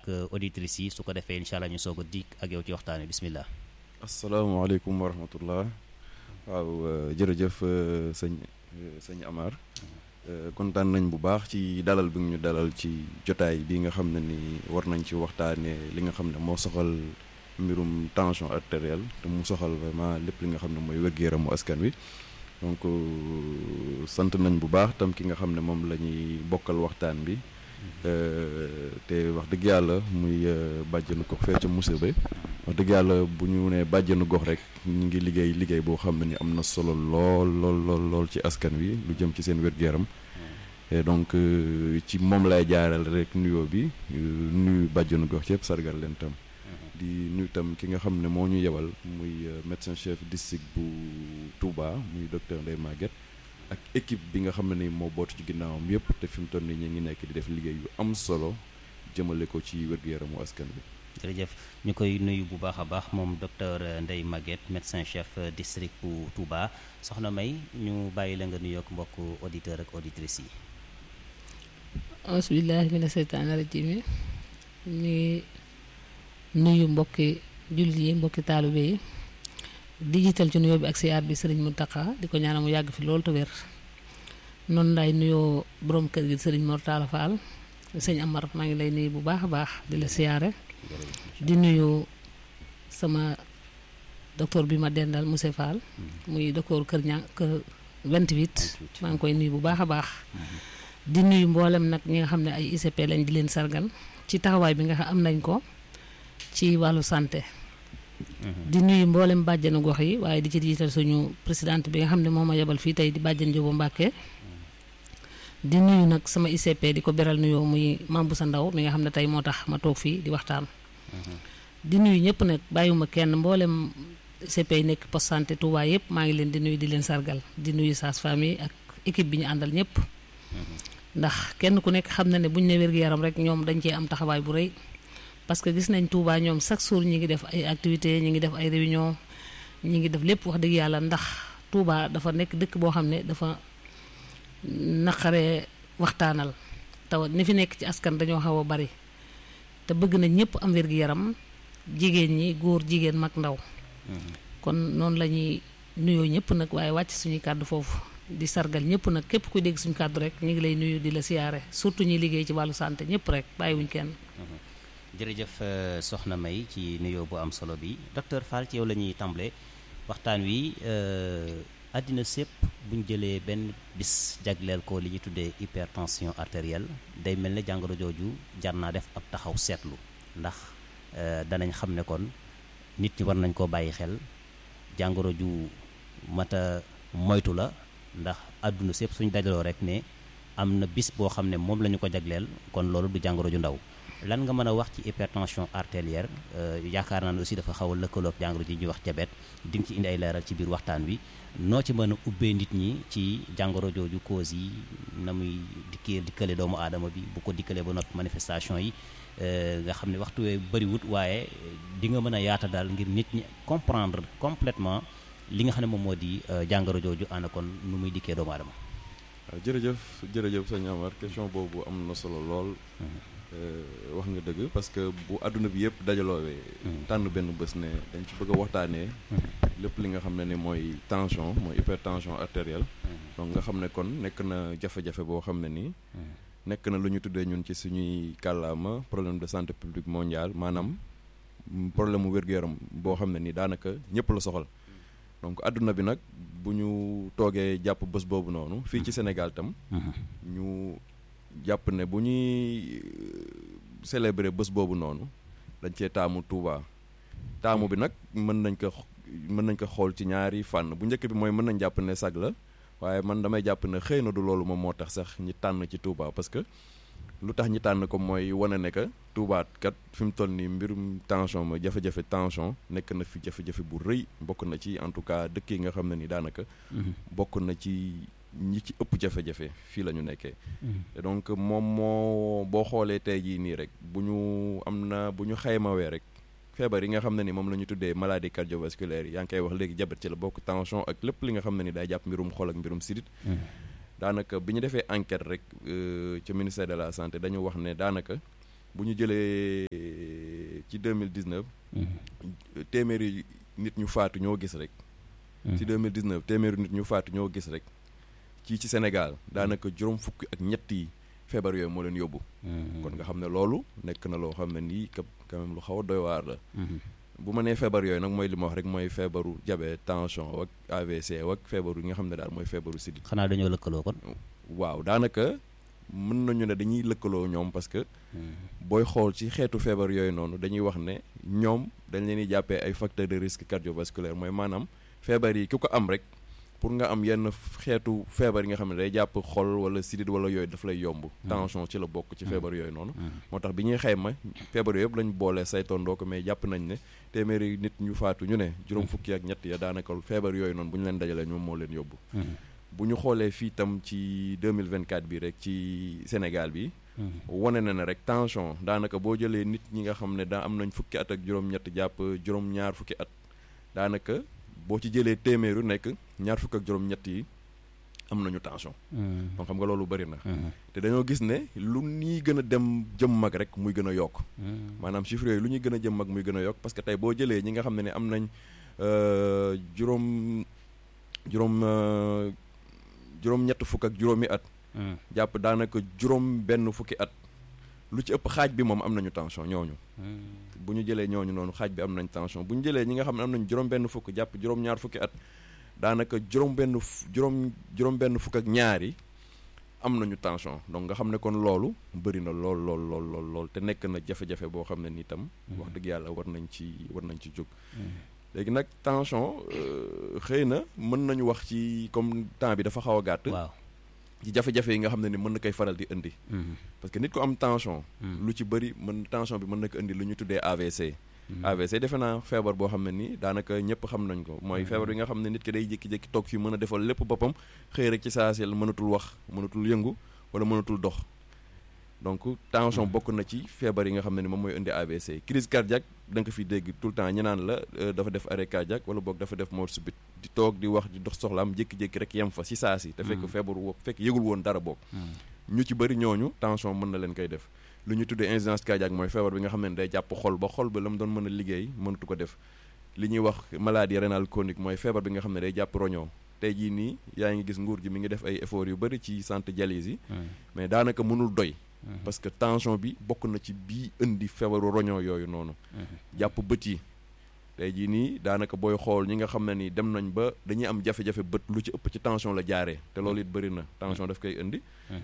auditrices yi su ko defee incha allah ñu soog a dikk ak yow ci waxtaan wi bismillah. asalaamaaleykum wa rahmatullah waaw jërëjëf sëñ sëñ Amar kontaan nañ bu baax ci dalal bi ñu dalal ci jotaay bi nga xam ne ni war nañ ci waxtaanee li nga xam ne moo soxal mbirum tension artérielle te mu soxal vraiment lépp li nga xam ne mooy wér-gu-yaramu askan wi donc sant nañ bu baax tam ki nga xam ne moom la ñuy bokkal waxtaan bi te wax dëgg yàlla muy bàjjenu gox fee ca Moussa Ba wax dëgg yàlla bu ñu nee bàjjenu gox rek ñu ngi liggéey liggéey boo xam ne ni am na solo lool lool lool lool ci askan wi lu jëm ci seen wér-gu-yaram et donc ci moom lay jaaral rek nuyoo bi nuyu bàjjenu gox yëpp sargal leen tam di nuyu tam ki nga xam ne moo ñu yebal muy médecin chef district bu Touba muy docteur Ndeye Maguette ak équipe bi nga xam ne ni moo bootu ci ginnaawam yëpp te fi mu toll nii ñu ngi nekk di def liggéey yu am solo jëmale ko ci wér-gu-yaramu askan bi jërëjëf ñu koy nuyu bu baax a baax moom docteur Ndeye Maguette médecin chef district bu Touba soxna May ñu bàyyi la nga nuyoog mbokk auditeur ak auditrices yi. asbillahi mina seytaani rajim yi ñu nuyu mbokki jullit yi mbokki taalibe yi di jiital ci nuyoo bi ak siyaar bi sëriñ Mountakha di ko ñaanal mu yàgg fi loolu te wér noonu lay nuyoo borom kër gi sëriñ Mor Talla Fall sëñ Amar maa ngi lay nuyu bu baax a baax di la siyaare di nuyu sama docteur bi ma dendal monsieur Fall muy docteur kër ña kër 28 maa ngi koy nuyu bu baax a baax di nuyu mboolem nag ñi nga xam ne ay ICP lañ di leen sargal ci taxawaay bi nga xam am nañ ko ci wàllu santé di nuyu mboolem bàjjenu gox yi waaye di ci jiital suñu présidente bi nga xam ne moo ma yebal fii tey di bàjjen Jóobu Mbàkke di nuyu nag sama ICP di ko beral nuyoo muy Mambu sa ndaw mi nga xam ne tey moo tax ma toog fii di waxtaan di nuyu ñëpp nag bàyyiwuma kenn mboolem ICP yi nekk poste santé Touba yëpp maa ngi leen di nuyu di leen sargal di nuyu sage-femme yi ak équipe bi ñu àndal ñëpp ndax kenn ku nekk xam na ne buñ ne wér-gu-yaram rek ñoom dañ cee am taxawaay bu rëy parce que gis nañ Touba ñoom chaque jour ñi ngi def ay activités ñi ngi def ay réunion ñi ngi def lépp wax dëgg yàlla ndax Touba dafa nekk dëkk boo xam ne dafa naqaree waxtaanal taw ni fi nekk ci askan dañoo xaw a bari te bëgg nañ ñëpp am wér-gu-yaram jigéen ñi góor jigéen mag ndaw kon noonu la ñuy nuyoo ñëpp nag waaye wàcc suñuy kàddu foofu di sargal ñëpp nag képp kuy dégg suñu kàddu rek ñu ngi lay nuyu di la siyaare surtout ñuy liggéey ci wàllu santé ñëpp rek bàyyiwuñ kenn jërëjëf soxna May ci nuyoo bu am solo bi docteur Fall ci yow la ñuy tàmbale waxtaan wi àddina sépp buñ jëlee benn bis jagleel ko li ñuy tuddee hypertension artérielle day mel ne jàngoro jooju jar naa def ab taxaw seetlu ndax danañ xam ne kon nit ñi war nañ koo bàyyi xel jàngoro ju mata moytu la ndax àdduna sépp suñ dajaloo rek ne am na bis boo xam ne moom la ñu ko jagleel kon loolu du jàngoro ju ndaw lan nga mën a wax ci hypertension artérielle yaakaar naa ne aussi dafa xaw a lëkkaloog jàngoro ji ñuy wax diabète di nga ci indi ay leeral ci biir waxtaan wi noo ci mën a ubbee nit ñi ci jàngoro jooju cause yi na muy dikkee dikkale doomu aadama bi bu ko dikkalee ba noppi manifestation yi nga xam ne waxtu wee bëriwut waaye di nga mën a yaata daal ngir nit ñi comprendre complètement li nga xam ne moom moo di jàngoro jooju ana kon nu muy dikkee doomu aadama waaw jërëjëf jërëjëf sëñ Amar question boobu am na solo lool wax nga dëgg parce que bu àdduna bi yëpp dajaloowee tànn benn bés ne dañ ci bëgg a waxtaanee lépp li nga xam ne ni mooy tension mooy hypertension artérielle donc nga xam ne kon nekk na jafe-jafe boo xam ne nii nekk na lu ñu tuddee ñun ci suñuy kàllaama problème de santé publique mondiale maanaam problème mu wér-gu-yaram boo xam ne nii daanaka ñëpp la soxal donc àdduna bi nag bu ñu toogee jàpp bés boobu noonu fii ci Sénégal tam ñu jàpp ne bu ñuy célébrer bés boobu noonu dañ cee taamu Touba taamu bi nag mën nañ ko mën nañ ko xool ci ñaari fànn bu njëkk bi mooy mën nañ jàpp ne sag la waaye man damay jàpp ne xëy na du loolu moom moo tax sax ñi tànn ci Touba parce que lu tax ñi tànn ko mooy wane ne que Touba kat fi mu toll nii mbirum tension mooy jafe-jafe tension nekk na fi jafe-jafe bu rëy bokk na ci en tout cas dëkk yi nga xam ne ni daanaka. bokk na ci ñi ci ëpp jafe-jafe fii la ñu nekkee. donc moom moo boo xoolee tey jii nii rek bu ñu am na bu ñu xaymawee rek. feebar yi nga xam ne ni moom la ñu tuddee maladie cardiovasculaire yi yaa ngi koy wax léegi diabète ci la bokk tension ak lépp li nga xam ne ni day jàpp mbirum xol ak mbirum sidit daanaka bi ñu defee enquête rek ci ministère de la santé dañu wax ne daanaka bu ñu jëlee ci 2019 téeméeri nit ñu faatu ñoo gis rek ci 2019 téeméeri nit ñu faatu ñoo gis rek ci ci Sénégal daanaka juróom fukki ak ñett yi feebar yooyu moo leen yóbbu kon nga xam ne loolu nekk na loo xam ne nii quand même lu xaw a doy waar la bu ma nee feebar yooyu nag mooy li ma wax rek mooy feebaru diabète tension ak AVC ak feebaru yi nga xam ne daal mooy feebaru sidi xanaa dañoo lëkkaloo kon waaw daanaka mën nañu ne dañuy lëkkaloo ñoom parce que booy xool ci xeetu feebar yooyu noonu dañuy wax ne ñoom dañ leen di jàppee ay facteur de risque cardiovasculaire mooy maanaam feebar yi ki ko am rek pour nga am yenn xeetu feebar yi nga xam ne day jàpp xol wala sidit wala yooyu daf lay yomb tension ci la bokk ci feebar yooyu noonu moo tax bi ñuy xayma feebar yooyu yëpp lañ boole saytondoo ko mais jàpp nañ ne téeméeri nit ñu faatu ñu ne juróom fukki ak ñett ya daanaka feebar yooyu noonu bu ñu leen dajalee ñoom moo leen yóbbu bu ñu xoolee fii tam ci 2024 bi rek ci Sénégal bi wane na ne rek tension daanaka boo jëlee nit ñi nga xam ne daa am nañ fukki at ak juróom-ñett jàpp juróom-ñaar fukki at daanaka boo ci jëlee téeméeru nekk ñaar fukk ak juróom-ñett yi am nañu tension. donc xam nga loolu bari na. te dañoo gis ne lu ñuy gën a dem jëm mag rek muy gën a yokk. maanaam chiffres yooyu lu ñuy gën a jëm mag muy gën a yokk parce que tey boo jëlee ñi nga xam ne ne am nañ juróom juróom juróom-ñett fukk ak juróomi at. jàpp daanaka juróom benn fukki at. lu ci ëpp xaaj bi moom am nañu tension ñooñu. bu ñu jëlee ñooñu noonu xaaj bi am nañ tension bu ñu jëlee ñi nga xam ne am nañ juróom-benn fukk jàpp juróom-ñaar fukki at daanaka juróom-benn juróom juróom-benn fukk ak ñaari am nañu tension donc nga xam ne kon loolu bëri na lool lool lool lool lool te nekk na jafe-jafe boo xam ne ni tam. wax dëgg yàlla war nañ ci war nañ ci jóg. léegi nag tension xëy na mën nañu wax ci comme temps bi dafa xaw a gàtt. waaw. ci jafe-jafe yi nga xam ne ni mën na koy faral di indi. parce que nit ko am tension. lu ci bëri mën tension bi mën na ko indi lu ñu tuddee AVC. AVC defe naa feebar boo xam ne ni daanaka ñëpp xam nañ ko mooy feebar bi nga xam ne nit ki day jékki-jékki toog fii mën a defal lépp boppam xëy rek ci saa si mënatul wax mënatul yëngu wala mënatul dox. donc tension bokk na ci feebar yi nga xam ne ni moom mooy indi AVC crise cardiaque da nga ko fi dégg tout le temps ñu naan la dafa def arrêt cardiaque wala boog dafa def mort subite di toog di wax di dox soxlaam jékki-jékki rek yem fa si saa si te fekk feebar wo fekk yëgul woon dara boog ñu ci bëri ñooñu tension mën na leen koy def lu ñu tuddee insuffisance cardiaque mooy feebar bi nga xam ne day jàpp xol ba xol ba la mu doon mën a liggéey mënatu ko def li ñuy wax maladie rénale chronique mooy feebar bi nga xam ne day jàpp roñoo tey jii nii yaa ngi gis nguur gi mi ngi def ay efforts yu bëri ci santé dialyse yi mais daanaka mënul doy parce que tension bi bokk na ci bii indi feebaru roñoo yooyu noonu jàpp bët yi tey jii nii daanaka booy xool ñi nga xam ne ni dem nañ ba dañuy am jafe-jafe bët lu ci ëpp ci tension la jaaree te loolu it bëri na tension daf koy indi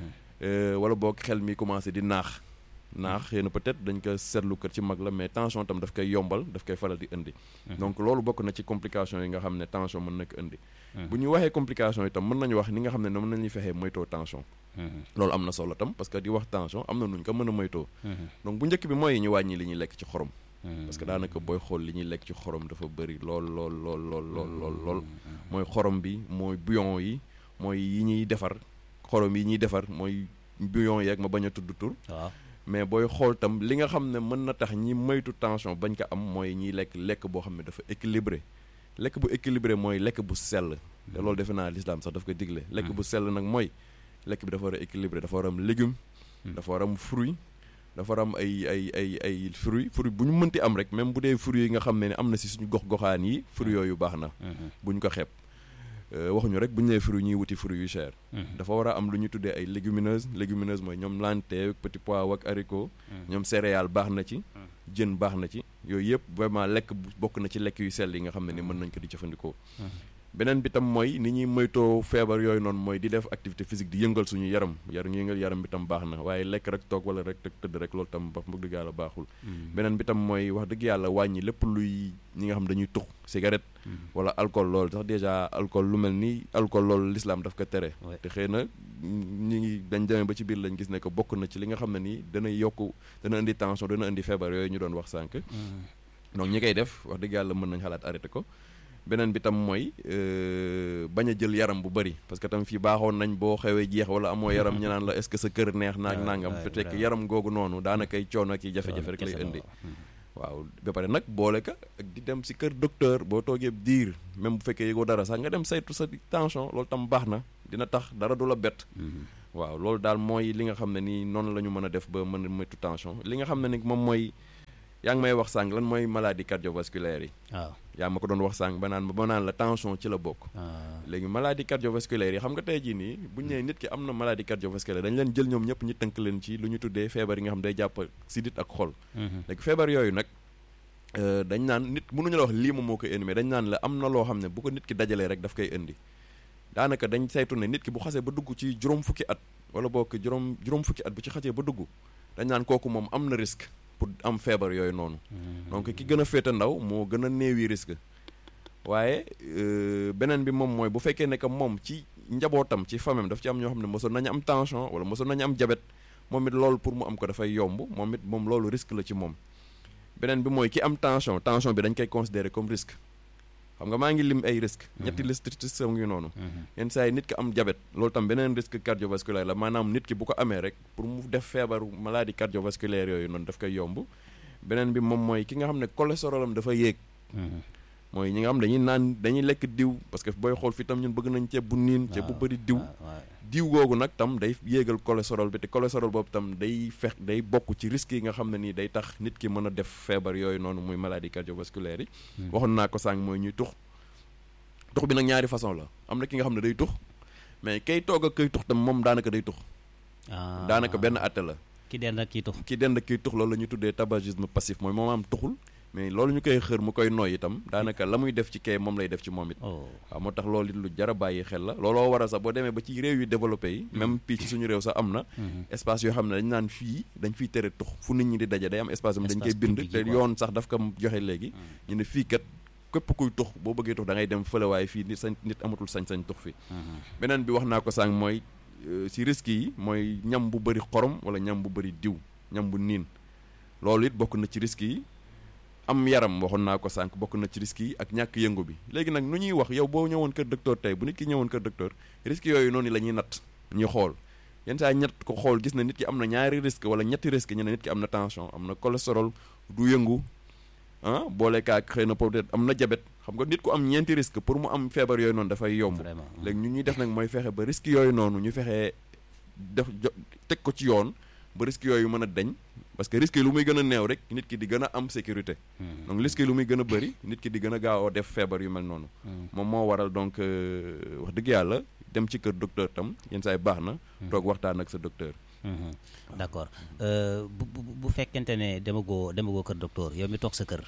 wala boog xel mi commencé di naax naax xëy na peut-être dañ ko seetlu kër ci mag la mais tension tam daf koy yombal daf koy faral di indi donc loolu bokk na ci complication yi nga xam ne tension mën na ko indi bu ñu waxee complication itam mën nañu wax ni nga xam ne noonu nañuy fexee moytoo tension loolu am na solo tam parce que di wax tension am na nuñ ko mën a moytoo donc bu njëkk bi mooy ñu wàññi li ñuy lekk ci xorom parce que daanaka booy xool li ñuy lekk ci xorom dafa bëri lool lool lool lool lool lool lool mooy xorom bi mooy bouillon yi mooy yi ñuy defar xorom yi ñuy defar mooy bouillon yeeg ma bañ a tudd tur waaw mais booy xool tam li nga xam ne mën na tax ñi moytu tension bañ ko am mooy ñiy lekk lekk boo xam ne dafa équilibré lekk bu équilibré mooy lekk bu sell te loolu defe naa l'islam sax daf koy digle lekk bu sell nag mooy lekk bi dafa war a équilibré dafa war a am légume dafa war a am fruit dafa war a am ay ay ay ay fruit fruit bu ñu mënti am rek même bu dee fruit yi nga xam ne am na si suñu gox goxaan yi fruit yooyu baax na bu ñu ko xeeb waxuñu rek bu ñu nee fruit ñuy wuti fruit yu cher dafa war a am lu ñu tuddee ay légumineuses légumineuses mooy ñoom lentille petit pois ak haricot ñoom céréales baax na ci jën baax na ci yooyu yëpp vraiment lekk bokk na ci lekk yu sell yi nga xam ne ni mën nañ ko di jëfandikoo beneen bi tam mooy ni ñuy moytoo feebar yooyu noonu mooy di def activité physique di yëngal suñu yaram yaram yëngal yaram bi tam baax na waaye lekk rek toog wala rek tëdd rek loolu tam wax dëgg yàlla baaxul beneen bi tam mooy wax dëgg yàlla wàññi lépp luy ñi nga xam dañuy tux cigarette wala alcool loolu sax déjà alcool lu mel ni alcool loolu l'islam daf ko tere te xëy na ñi ngi dañ demee ba ci biir lañ gis ne que bokk na ci li nga xam ne nii dana yokk dana indi tension dana indi feebar yooyu ñu doon wax sànq donc ñi koy def wax dëgg yàlla mën nañ xalaat arrêté ko beneen bi tam mooy bañ a jël yaram bu bëri parce que tam fii baaxoon nañ boo xewee jeex wala amoo yaram ñu naan la est-ce que sa kër neex naag nangam fe fekk yaram googu noonu daanakay coono ak jafe-jafe rek lay indi waaw ba pare nag boole ka ak di dem si kër docteur boo toogee diir même bu fekkee yëgoo dara sax nga dem saytu sa tension loolu tam baax na dina tax dara du la bett waaw loolu daal mooy li nga xam ne nii noonu la ñu mën a def ba mën a moytu tension li nga xam ne ni moom mooy yaa ngi may wax sànq lan mooy maladie cardiovasculaire yi waaw yaa ma ko doon wax sànq ba naan ba naan la tension ci la bokk ah, léegi maladie cardiovasculaire yi xam nga tey jii nii bu ñu nee nit ki am na maladie cardiovasculaire dañ leen jël ñoom ñëpp ñu tënk leen ci lu ñu tuddee feebar yi nga xam day jàpp sidit ak xol mhm, léegi feebar yooyu nag euh, dañ naan nit mënuñu la wax lii moom moo koy indi mais dañ naan la am na loo xam ne bu ko nit ki dajalee rek daf koy indi daanaka dañ saytu ne nit ki bu xasee ba dugg ci juróom fukki at wala boo ko juróom juróom fukki at bu ci xasee ba dugg dañ naan kooku moom am na risque pour am feebar yooyu noonu mhm. donc ki gën a féete ndaw moo gën a néewi risque waaye euh, beneen bi moom mooy bu fekkee ne que moom ci njabootam ci famem daf ci am ñoo xam ne mosoon nañu am tension wala mosoon nañu am diabète moom it loolu pour mu am ko dafay yomb moom it moom loolu risque la ci moom beneen bi mooy ki am tension tension bi dañ koy considérer comme risque xam nga maa ngi lim ay risque ñetti liste ci sa ngi noonu Mhm. yenn saa yi nit ki am diabète loolu tam beneen risque cardiovasculaire la maanaam nit ki bu ko amee rek pour mu def feebaru maladie cardiovasculaire yooyu noonu daf koy yomb beneen bi moom mooy ki nga xam ne cholestérol am dafa yéeg Mhm. mooy ñi nga xam dañuy naan dañuy lekk diw parce que booy xool fi tam ñun bëgg nañ ceeb bu niin ceeb bu waaw, bëri diw waaw, waaw. diw googu nag tam day yéegal cholestérol bi te cholestérol boobu tam day fex day bokk ci risques yi nga xam ne nii day tax nit ki mën a def feebar yooyu noonu muy maladie cardiovasculaire yi Mhm. waxoon naa ko sànq mooy ñuy tux tux bi nag ñaari façon la am na ki nga xam ne day tux mais kay toog ak kay tux tam moom daanaka day tux Ah, daanaka benn atte la ki den ak kii tux ki dend kiy tux loolu la ñuy tuddee tabagisme passif mooy moom am tuxul mais loolu ñu koy xër mu koy nooy itam daanaka la muy def ci kay moom lay def ci moom it oh waaw moo tax loolu it lu jar a bàyyi xel la looloo waral sax boo demee ba ci réew yu développé yi même fii ci suñu réew sax am na Mhm. espace yoo xam ne dañ naan fii dañ fiy tere tux fu nit ñi di daje day am espace am dañ koy Espace bind public te yi quoi. yoon sax daf ko joxe léegi ñu ne fii kat képp kuy tux boo bëggee tux da ngay dem fële waaye fii nit sañ nit amatul sañ-sañ tux fi Mhm. beneen bi wax naa ko sànq mooy euh, si risques yi mooy ñam bu bëri xorom wala ñam bu bëri diw ñam bu niin loolu it bokk na ci risques yi am yaram waxoon naa ko sànq bokk na ci risques yi ak ñàkk yëngu bi léegi nag nu ñuy wax yow boo ñëwoon kër docteur tey bu nit ki ñëwoon kër docteur risques yooyu noonu la ñuy natt ñuy xool yenn saa ñett ko xool gis na nit ki am na ñaari risque wala ñetti risque ñu ne nit ki am na tension am na cholestérol du yëngu ah boole kaak xëy na peut-être am na diabète xam nga nit ku am ñeenti risque pour mu am feebar yooyu noonu dafay yomb vraiment léegi ñu ñuy def nag mooy fexe ba risque yooyu noonu ñu fexe def jo teg ko ci yoon ba risque yooyu mën a deñ parce que risque yi lu muy gën a néew rek nit ki di gën a am sécurité Mhm. donc risque yi lu muy gën a bëri nit ki di gën a gaaw a def feebar yu mel noonu Mhm. moom moo waral donc euh, wax dëgg yàlla dem ci kër docteur tam yenn saa yi baax na toog waxtaan ak sa docteur Mhm. d'accord Euh, bu bu bu fekkente ne demagoo demagoo kër docteur yow mi toog sa kër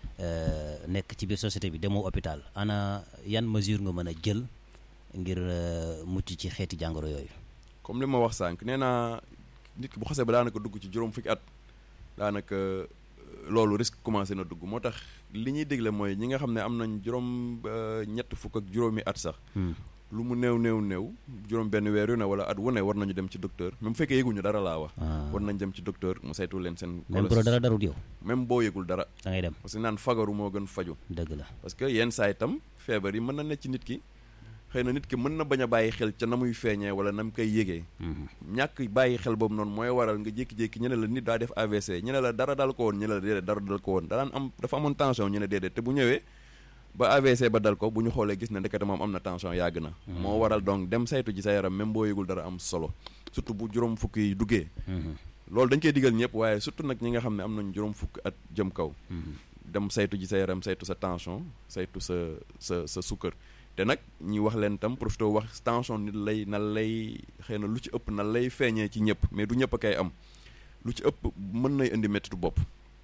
euh, nekk ci biir société bi demoo hôpital ana yan mesure nga mën a jël ngir euh, mucc ci xeeti jàngoro yooyu comme li ma wax sànq nee naa nit ki bu xasee ba daanaka dugg ci juróom fukki at daanaka euh, loolu risque commencé na dugg moo tax li ñuy dégle mooy ñi nga xam ne am nañ juróom euh, ñett fukk ak juróomi at sax Hmm. lu mu néew néew néew juróom benn weer yu ne wala at wu ne war nañu dem ci docteur même bu fekkee yëguñu dara laa wax Ah. war nañ dem ci docteur mu saytu leen seen même bu la dara darut yow même boo yëgul dara da ngay dem parce que naan fagaru moo gën faju dëgg la parce que yenn saa itam feebar yi mën na ne ci nit ki xëy na nit ki mën na bañ a bàyyi xel ca na muy feeñee wala na mu koy yëgee Mhm. ñàkk bàyyi xel boobu noonu mooy waral nga jékki-jékki ñu ne la nit daa def AVC ñu ne la dara dal ko woon ñu ne la déedéet dara dal ko woon danaan am dafa amoon tension ñu ne déedéet te bu ñëwee ba AVC ba dal ko bu ñu xoolee gis ne ndekete moom am na tension yàgg na moo waral donc dem saytu ji sa yaram même boo yëgul dara am solo surtout bu juróom fukk yi duggee Mhm. loolu dañ koy digal ñëpp waaye surtout nag ñi nga xam ne am nañ juróom fukk at jëm kaw Mhm. dem saytu ji sa yaram saytu sa tension saytu sa sa sa sukkër te nag ñi wax leen tam profité wax tension nit lay na lay xëy na lu ci ëpp na lay feeñee ci ñëpp mais du ñëpp a koy am lu ci ëpp mën nay indi méttitu bopp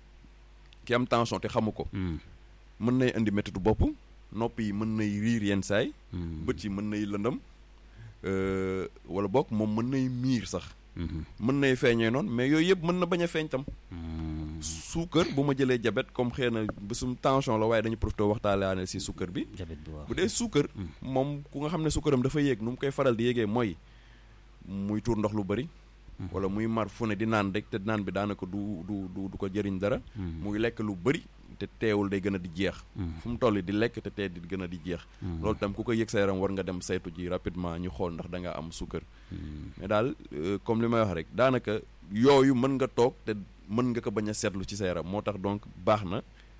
ki am tension te xamu ko Mhm. mën nay indi méttitu bopp nopp yi mën nay riir yenn saay Mhm. bët yi mën nay lëndëm euh, wala bokk moom mën nay miir sax Mhm. mën nay feeñee noonu mais yooyu yëpp mën na bañ a feeñ tam Mhm. suukar bu ma jëlee diabète comme xëy na bésum tension la waaye dañu profité waxtaanee si suukar bi diabète bi waaw bu dee suukar moom ku nga xam ne suukaram dafa yéeg nu mu koy faral di yéegee mooy muy tuur ndox lu bëri wala muy mar fu ne di naan rek te naan bi daanaka du du du du ko jëriñ dara Mhm. muy lekk lu bëri te teewul day gën a di jeex Mhm. fu mu toll di lekk te tee di gën a di jeex Mhm. loolu tam ku ko yëg sa yaram war nga dem saytu ji rapidement ñu xool ndax da nga am suukar Mhm. mais daal euh, comme li may wax rek daanaka yooyu mën nga toog te mën nga ko bañ a seetlu ci sa yaram moo tax donc baax na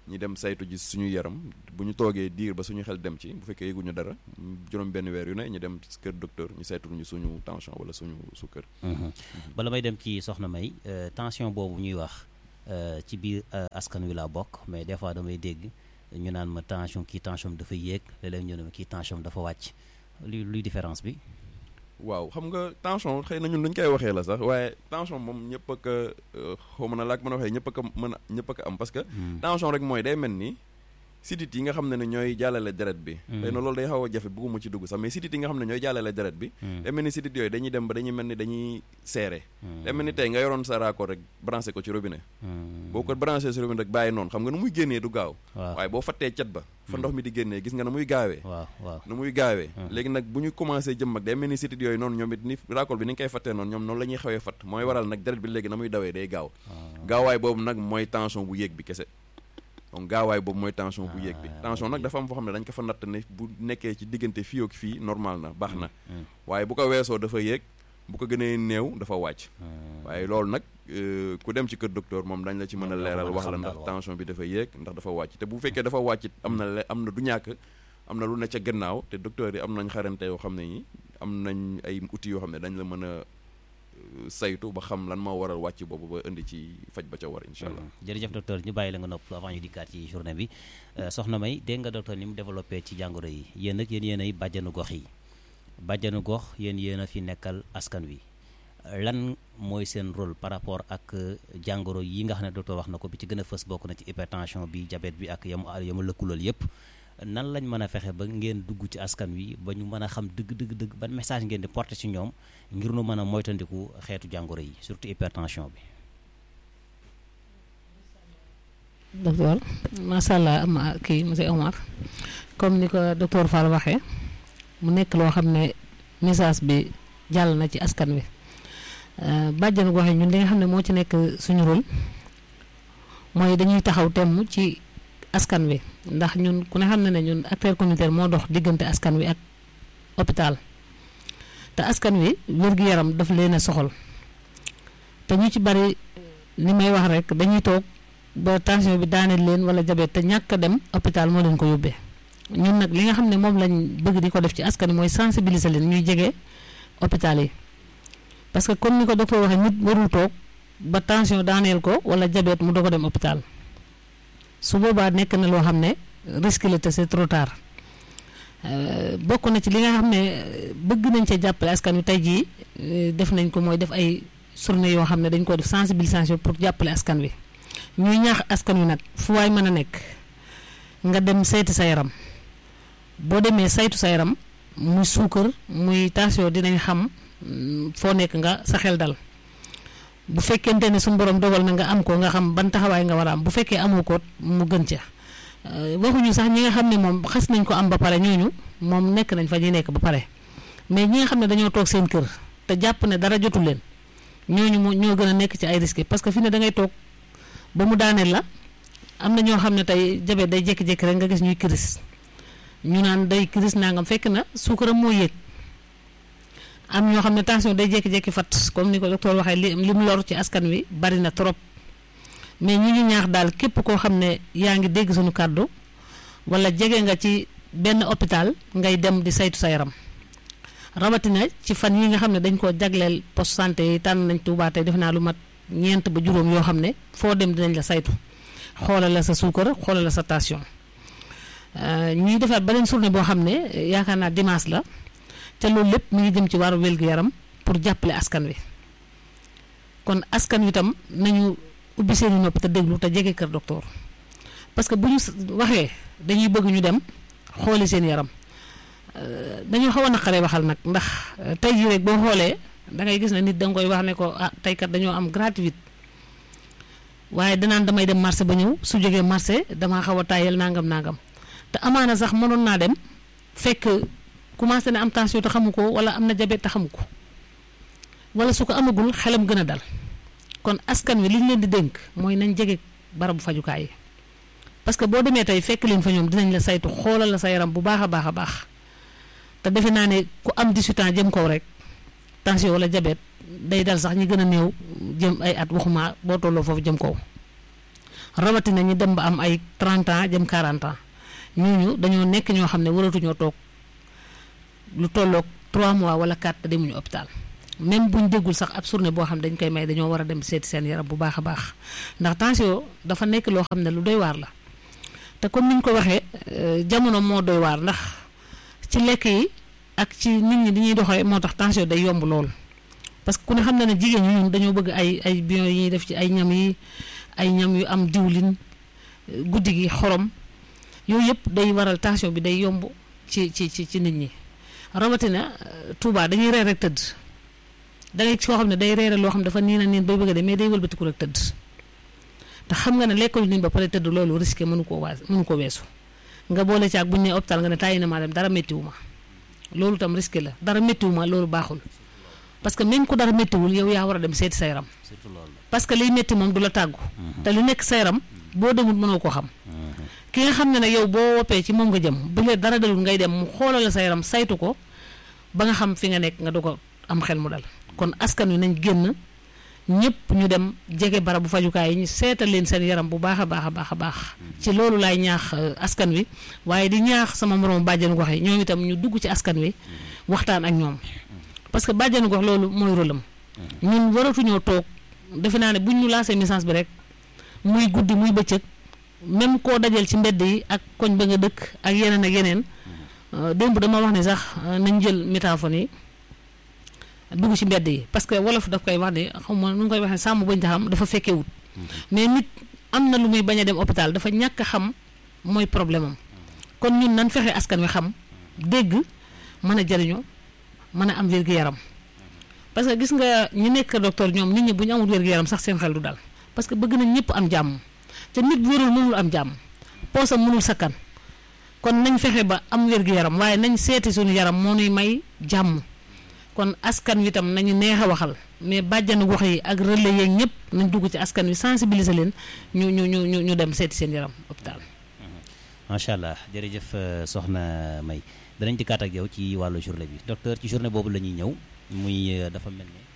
ñi dem saytu ji suñu yaram bu ñu toogee diir ba suñu xel dem ci bu fekkee yëguñu dara juróom benn weer yu ne ñu dem kër docteur ñu saytul ñu suñu tension wala suñu sukkër bala may dem ci soxna May tension boobu ñuy wax ci biir askan wi laa bokk mais des fois damay dégg ñu naan ma tension kii tension dafa yéeg léeg-léeg ñu ne ma kii tension dafa wàcc luy luy différence bi waaw xam nga tension xëy na ñun luñ koy waxee la sax waaye tension moom ñëpp ak xaw ma na laak mën a waxee ñëpp ak mën a ñëpp ak am parce que tension rek mooy day mel ni sidit yi nga xam ne ne ñooy jàllale deret bi xëy na loolu day xaw a jafe bëgguma ci dugg sax mais sidit yi nga xam ne ñooy jàllale deret bi day mel ni sidit yooyu dañuy dem ba dañuy mel ni dañuy seere day mel ni tey nga yoroon sa raccord rek branché ko ci robinet boo ko branché ci robinet rek bàyyi noonu xam nga nu muy génnee du gaaw waaye boo fattee cet ba fa ndox mi di génnee gis nga na muy gaawee waaw waaw nu muy gaawee léegi nag bu ñu commencé jëm mag day mel ni sidit yooyu noonu ñoom it ni raccord bi ni nga koy fattee noonu ñoom noonu la ñuy xawee fatt mooy waral nag deret bi léegi na muy dawee day gaaw gaawaay boobu nag mooy tension bu yéeg bi kese donc gaawaay boobu mooy tension bu yéeg bi tension nag dafa am foo xam ne dañ ko fa natt ne bu nekkee ci diggante fii ak fii normal na baax na waaye bu ko weesoo dafa yéeg bu ko gënee néew dafa wàcc waaye loolu nag ku dem ci kër docteur moom dañ la ci mën a leeral wax la ndax tension bi dafa yéeg ndax dafa wàcc te bu fekkee dafa wàcc am na le am na du ñàkk am na lu ne ca gannaaw te docteur yi am nañ xarante yoo xam ne ñi am nañ ay outils yoo xam ne dañ la mën a saytu ba xam lan moo waral wàcc boobu ba indi ci faj ba ca war incha allah. jërëjëf docteur ñu bàyyi la nga nopp avant ñu dikkaat ci journée bi soxna May dégg nga docteur ni mu développé ci jàngoro yi yéen nag yéen yéen ay bàjjanu gox yi bàjjanu gox yéen yéen a fi nekkal askan wi lan mooy seen rôle par rapport ak jàngoro yi nga xam ne docteur wax na ko bi ci gën a fës bokk na ci hypertension bi diabète bi ak yamu yamu lëkkulool yépp nan lañ mën a fexe ba ngeen dugg ci askan wi ba ñu mën a xam dëgg dëgg dëgg ban message ngeen di porter ci ñoom ngir nu mën a moytandiku xeetu jàngoro yi surtout hypertension bi. docteur macha allah am kii monsieur Omar comme ni ko docteur Fall waxee mu nekk loo xam ne message bi jàll na ci askan wi bàjjanu gox yi ñun li nga xam ne moo ci nekk suñu rôle mooy dañuy taxaw temm ci. askan wi ndax ñun ku ne xam ne ne ñun acteur communautaire moo dox diggante askan wi ak hôpital te askan wi wér-gu-yaram daf leen a soxal te ñu ci bari li may wax rek dañuy toog ba tension bi daaneel leen wala jabet te ñàkk a dem hôpital moo leen ko yóbbee ñun nag li nga xam ne moom lañ bëgg di ko def ci askan wi mooy sensibiliser leen ñuy jege hôpital yi parce que comme ni ko docteur waxee nit warul toog ba tension daaneel ko wala jabet mu doog a dem hôpital su boobaa nekk na loo xam ne risque la te c'est trop tard bokk na ci li nga xam ne bëgg nañ cee jàppale askan wi tey jii def nañ ko mooy def ay journée yoo xam ne dañ ko def sensibilisation pour jàppale askan wi ñuy ñaax askan wi nag fu waay mën a nekk nga dem saytu sa yaram boo demee saytu sa yaram muy suukar muy tension dinañ xam foo nekk nga sa xel dal bu fekkente ne suñu borom dogal na nga am ko nga xam ban taxawaay nga war a am bu fekkee amoo ko mu gën ca waxuñu sax ñi nga xam ne moom xas nañ ko am ba pare ñooñu moom nekk nañ fa ñuy nekk ba pare mais ñi nga xam ne dañoo toog seen kër te jàpp ne dara jotul leen ñooñu moo ñoo gën a nekk ci ay risques parce que fi ne da ngay toog ba mu daaneel la am na ñoo xam ne tey jabet day jékki-jékki rek nga gis ñuy kiris ñu naan day kiris nangam fekk na suukaram moo yéeg. am ñoo xam ne tension day jékki-jékki fat comme ni ko docteur waxee li li mu lor ci askan wi bari na trop mais ñu ngi ñaax daal képp koo xam ne yaa ngi dégg suñu kàddu wala jege nga ci benn hôpital ngay dem di saytu sa yaram rawatina ci fan yi nga xam ne dañ koo jagleel poste santé yi tànn nañ Tuubaa tey def naa lu mat ñeent ba juróom yoo xam ne foo dem dinañ la saytu xoolal la sa suukar xoolal la sa tension ñuy defaat beneen journée boo xam ne yaakaar naa dimanche la. te loolu lépp mu ngi jëm ci wàllu wér-gu-yaram pour jàppale askan wi kon askan wi tam nañu ubbi seeni nopp te déglu te jege kër docteur parce que bu ñu waxee dañuy bëgg ñu dem xooli seen yaram dañoo xaw a naqaree waxal nag ndax tey jii rek boo xoolee da ngay gis ne nit da nga koy wax ne ko ah tey kat dañoo am gratuite waaye danaan damay dem marché ba ñëw su jógee marché damaa xaw a tàyyel nangam nangam te amaana sax mënoon naa dem fekk. commencé na am tension te xamu ko wala am na diabète te xamu ko wala su ko amagul xelam gën a dal kon askan wi li ñu leen di dénk mooy nañ jege barabu fajukaay yi parce que boo demee tey fekk leen fa ñoom dinañ la saytu xoolal la sa yaram bu baax a baax a baax te defe naa ne ku am 18 ans jëm kaw rek tension wala diabète day dal sax ñi gën a néew jëm ay at waxuma boo tolloo foofu jëm kaw rawatina ñi dem ba am ay 30 ans jëm 40 ans ñooñu dañoo nekk ñoo xam ne waratuñoo toog lu tolloog 3 mois wala 4 te demuñu hôpital même buñ déggul sax ab journée boo xam dañ koy may dañoo war a dem seeti seen yaram bu baax a baax ndax tension dafa nekk loo xam ne lu doy waar la te comme ni ñu ko waxee jamono moo doy waar ndax ci lekk yi ak ci nit ñi di ñuy doxee moo tax tension day yomb lool. parce que ku ne xam na ne jigéen ñi ñun dañoo bëgg ay ay bion yi ñuy def ci ay ñam yi ay ñam yu am diwlin guddi gi xorom yooyu yëpp day waral tension bi day yomb ci ci ci ci nit ñi rawatina Touba dañuy reer rek tëdd da ngay ci koo xam ne day reere loo xam dafa niin a niin bay bëgg a de mais day wëlbatiku rek tëdd te xam nga ne lekkul nii ba pare tëdd loolu risqué mënu koo waas mënu ko weesu nga boole ci ak bu ñu nee hôpital nga ne tàyyi na maa dem dara méttiwu ma loolu tam risqué la dara méttiwu ma loolu baaxul parce que même ku dara méttiwul yow yaa war a dem seeti sa yaram parce que liy métti moom du la tàggu te lu nekk sa yaram boo demul mënoo ko xam ki nga xam ne nag yow boo woppee ci moom nga jëm bu la dara dalul ngay dem mu xoolal la sa yaram saytu ko ba nga xam fi nga nekk nga du ko am xel mu dal kon askan wi nañ génn ñëpp ñu dem jege barabu fajukaay yi ñu seetal leen seen yaram bu baax a baax a baax a baax ci loolu laay ñaax askan wi waaye di ñaax sama moroom bàjjenu gox yi ñoom itam ñu dugg ci askan wi waxtaan ak ñoom parce que bàjjenu gox loolu mooy rôle am ñun waratuñoo toog defe naa ne buñ ñu laasee message bi rek muy guddi muy bëccëg même koo dajal ci mbedd yi ak koñ ba nga dëkk ak yeneen ak yeneen démb dama wax ne sax nañ jël métaphone yi dugg ci mbedd yi parce que wolof daf koy wax ne xam ma nu ngi koy waxee sàmm bañ taxam dafa fekkee wut mais nit am na lu muy bañ a dem hôpital dafa ñàkk a xam mooy problème am kon ñun nan fexe askan wi xam dégg mën a jëriñoo mën a am wér-gu-yaram parce que gis nga ñi nekk docteur ñoom nit ñi bu ñu amul wér-gu-yaram sax seen xel du dal parce que bëgg nañ ñëpp am jàmm te nit wérul mënul am jàmm poosam mënul sakkan kon nañ fexe ba am wér-gu-yaram waaye nañ seeti suñu yaram moo nuy may jàmm kon askan wi tam nañu neex a waxal mais bàjjanu gox yi ak relais yeeg ñëpp nañ dugg ci askan wi sensibiliser leen ñu ñu ñu ñu ñu dem seeti seen yaram hôpital. macha allah jërëjëf soxna May danañ dikkaat ak yow ci wàllu journée bi docteur ci journée boobu la ñuy ñëw muy dafa mel ne.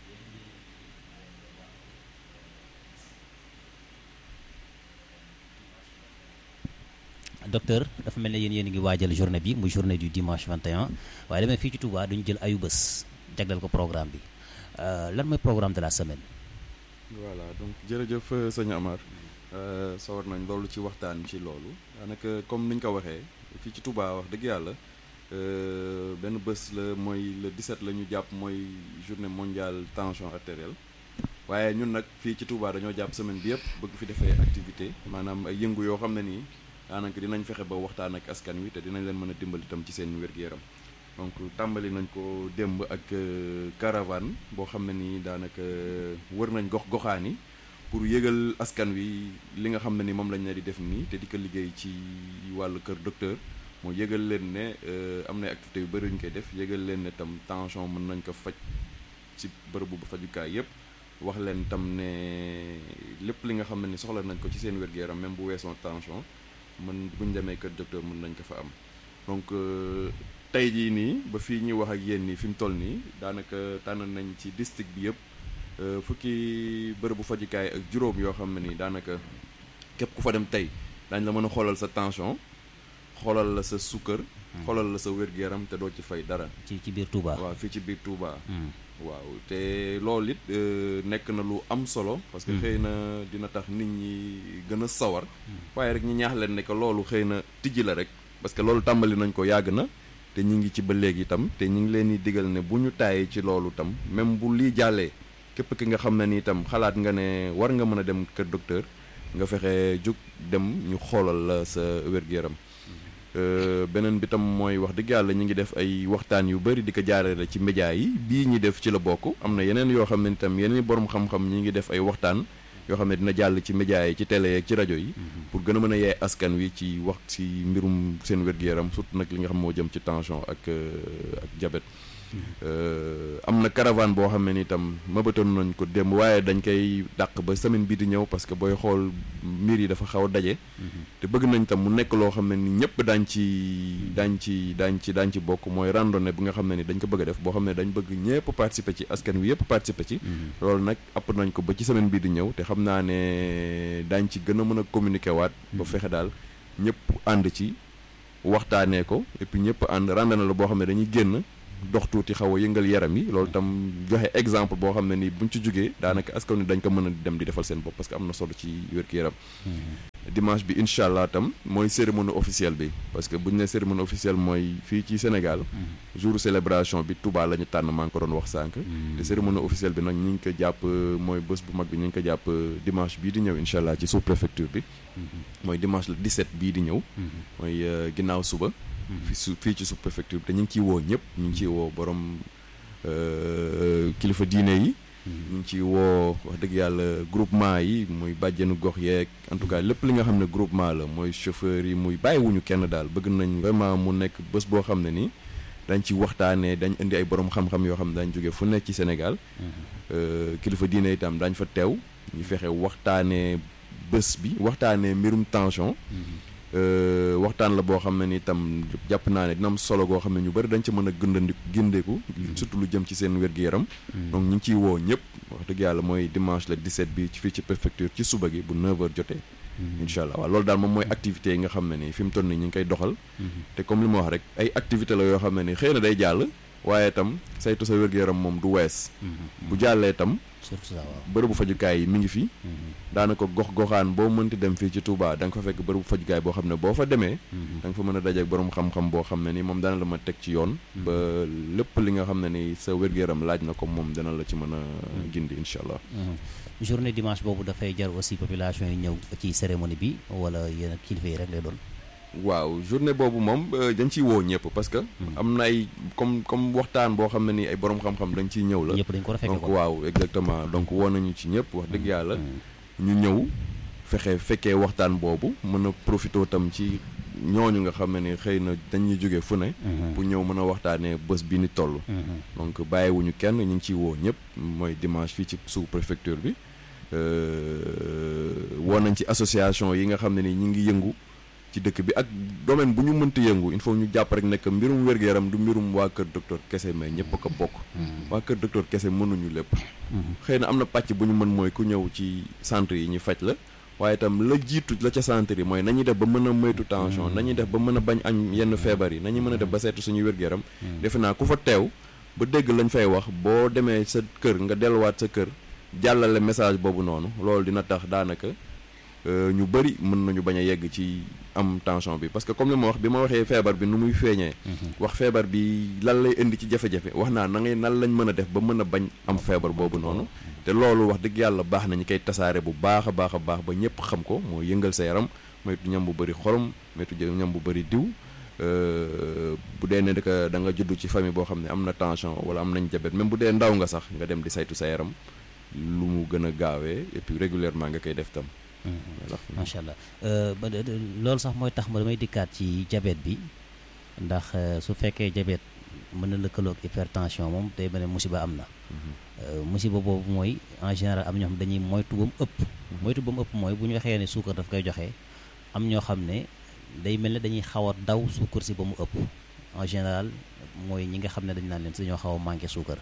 docteur dafa mel ne yéen yéen ngi waajal journée bi muy journée du dimanche 21 waaye demee fii ci Touba duñu jël ayu bés jagleel ko programme bi lan mooy programme de la semaine. voilà donc jërëjëf sëñ Amar sawar nañ loolu ci waxtaan ci loolu daanaka comme ni ñu ko waxee fii ci Touba wax dëgg yàlla benn bés la mooy le 17 la ñu jàpp mooy journée mondiale tension artérielle waaye ñun nag fii ci Touba dañoo jàpp semaine bi yëpp bëgg fi defee activité maanaam ay yëngu yoo xam ne nii. daanaka dinañ fexe ba waxtaan ak askan wi te dinañ leen mën a dimbali itam ci seen wér-gu-yaram donc tàmbali nañ ko démb ak caravane boo xam ne nii daanaka wër nañ gox goxaan yi pour yëgal askan wi li nga xam ne ni moom lañ ne di def nii te di ko liggéey ci wàllu kër docteur moo yëgal leen ne am na activité yu bëri ñu koy def yëgal leen ne tam tension mën nañ ko faj ci bërëbu ba fajukaay yépp wax leen tam ne lépp li nga xam ne ni soxla nañ ko ci seen wér-gu-yaram même bu weesoo tension mën bu ñu demee kër docteur mën nañ ko fa am donc tey jii nii ba fii ñuy wax ak yéen nii fi mu toll nii daanaka tànn nañ ci district bi yëpp fukki bërëbu fajukaay ak juróom yoo xam ne nii daanaka képp ku fa dem tey daañ la mën a xoolal sa tension xoolal la sa sukkër. xoolal la sa wér-gu-yaram te doo ci fay dara. ci ci biir Touba. waaw fii ci biir Touba. waaw te loolu it nekk na lu am solo. parce que xëy na dina tax nit ñi gën a sawar. waaye rek ñu ñaax leen ne que loolu xëy na tijji la rek. parce que loolu tàmbali nañ ko yàgg na te ñu ngi ci ba léegi itam te ñu ngi leen di digal ne bu ñu taayee ci loolu tam même bu lii jàllee képp ki nga xam ne ni itam xalaat nga ne war nga mën a dem kër docteur nga fexe jóg dem ñu xoolal la sa wér-gu-yaram. beneen bi tam mooy wax dëgg yàlla ñu ngi def ay waxtaan yu bëri di ko jaarale ci média yi bii ñi def ci la bokk am na yeneen yoo xam ne itam yeneen borom xam-xam ñi ngi def ay waxtaan yoo xam ne dina jàll ci média yi ci télé yeeg ci rajo yi pour gën a mën a yee askan wi ci wax ci mbirum seen wér-gu-yaram surtout nag li nga xam moo jëm ci tension ak ak diabète am na caravane boo xam ne ni itam mëbatoon nañ ko démb waaye dañ koy dàq ba semaine bii di ñëw parce que booy xool mbir yi dafa xaw a daje te bëgg nañ tam mu nekk loo xam ne ni ñëpp daañ ci daañ ci daañ ci daañ ci bokk mooy randonnée bi nga xam ne ni dañ ko bëgg a def boo xam ne dañ bëgg ñëpp participer ci askan wi yëpp participer ci loolu nag app nañ ko ba ci semaine bii di ñëw te xam naa ne daañ ci gën a mën a communiquer waat ba fexe daal ñëpp ànd ci waxtaanee ko et puis ñëpp ànd randonnée la boo xam ne dañuy génn dox tuuti xaw a yëngal yaram yi loolu tam joxe exemple boo xam ne ni buñ ci jógee daanaka askan wi dañ ko mën a dem di defal seen bopp parce que am na solo ci wér-gu-yaram dimanche bi incha allah tam mooy cérémonie officielle bi parce que bu ñu ne cérémonie officielle mooy fii ci Sénégal jour célébration bi Touba la ñu tànn maa ngi ko doon wax sànq te cérémonie officielle bi nag ñi ngi ko jàpp mooy bés bu mag bi ñu ngi ko jàpp dimanche bii di ñëw incha allah ci sous préfecture bi mooy dimanche le 17 bii di ñëw mooy ginnaaw suba fi su fii ci sous préfecture bi te ñu ngi ciy woo ñëpp ñu ngi ciy woo borom kilifa diine yi ñu ngi ciy woo wax dëgg yàlla groupement yi muy bàjjenu gox yeeg en tout cas lépp li nga xam ne groupement la mooy chauffeur yi muy bàyyiwuñu kenn daal bëgg nañ vraiment mu nekk bés boo xam ne nii dañ ci waxtaanee dañ indi ay borom xam-xam yoo xam ne dañ jóge fu nekk ci Sénégal kilifa diine itam dañ fa teew ñu fexe waxtaanee bés bi waxtaanee mbirum tension waxtaan la boo xam ne ni itam jàpp naa ne dina am solo goo xam ne ñu bëri dañ ci mën a gëndandi gindeeku surtout lu jëm ci seen wér-gu-yaram donc ñu ngi ciy woo ñëpp wax dëgg yàlla mooy dimanche le 17 bi fii ci préfecture ci suba gi bu 9h jotee incha allah waaw loolu daal moom mooy activités yi nga xam ne ni fi mu toll nii ñu ngi koy doxal te comme li ma wax rek ay activité la yoo xam ne ni xëy na day jàll waaye itam saytu sa wér-gu-yaram moom du wees bu jàllee itam surtout ça waaw bërëbu fajukaay yi mi ngi fi daanaka gox goxaan boo mënti dem fii ci Touba da nga fa fekk bërëbu fajukaay boo xam ne boo fa demee da nga fa mën a dajeek borom xam-xam boo xam ne ni moom dana la ma teg ci yoon ba lépp li nga xam ne ni sa wér-gu-yaram laaj na ko moom dana la ci mën a gindi incha allah journée dimanche boobu dafay jar aussi population yi ñëw ci cérémonie bi wala yéen kilifa yi rek lay doon waaw journée boobu moom dañ ciy woo ñëpp parce que am na ay comme comme waxtaan boo xam ne ni ay borom xam-xam dañ ciy ñëw la ñëpp dañ ko rafetlu donc waaw exactement donc woo nañu ci ñëpp wax dëgg yàlla ñu ñëw fexe fekkee waxtaan boobu mën a profité tam ci ñooñu nga xam ne ni xëy na dañuy jóge fu ne pour ñëw mën a waxtaanee bés bi ni toll donc bàyyiwuñu kenn ñu ngi ciy woo ñëpp mooy dimanche fii ci sous préfecture bi woo nañ ci association yi nga xam ne ni ñu ngi yëngu ci dëkk bi ak domaine bu ñu mënti yëngu il faut ñu jàpp rek nekk mbirum wér-gu-yaram du mbirum waa kër docteur kese mais ñëpp a ko bokk waa kër docteur kese mënuñu lépp xëy na am na pàcc bu ñu mën mooy ku ñëw ci centre yi ñu faj la waaye itam la jiitu la ca centre yi mooy nañuy def ba mën a moytu tension nañuy def ba mën a bañ am yenn feebar yi nañuy mën a def ba seetu suñu wér-gu-yaram defe naa ku fa teew ba dégg lañ fay wax boo demee sa kër nga delluwaat sa kër jàllale message boobu noonu loolu dina tax daanaka ñu bëri mën nañu bañ a yegg ci am tension bi parce que comme li ma wax bi ma waxee feebar bi nu muy feeñee wax feebar bi lan lay indi ci jafe-jafe wax naa na ngay nan lañ mën a def ba mën a bañ am feebar boobu noonu te loolu wax dëgg yàlla baax na ñu koy tasaare bu baax a baax a baax ba ñëpp xam ko moo yëngal sa yaram moytu ñam bu bëri xorom moytu ñam bu bëri diw bu dee ne da da nga judd ci famille boo xam ne am na tension wala am nañ jabet même bu dee ndaw nga sax nga dem di saytu sa yaram lu mu gën a gaawee et puis régulièrement nga koy def tam macha allah loolu sax mooy tax ma damay dikkaat ci diabète bi ndax su fekkee diabète mën na lëkkaloo ak hypertension moom day mel ne musiba am na musiba boobu mooy en général am ñoo xam dañuy moytu ba mu ëpp moytu ba mu ëpp mooy bu ñu waxee ne suukar daf koy joxe am ñoo xam ne day mel ne dañuy xaw a daw suukar si ba mu ëpp en général mooy ñi nga xam ne dañu naan leen si dañoo xaw a manqué suukar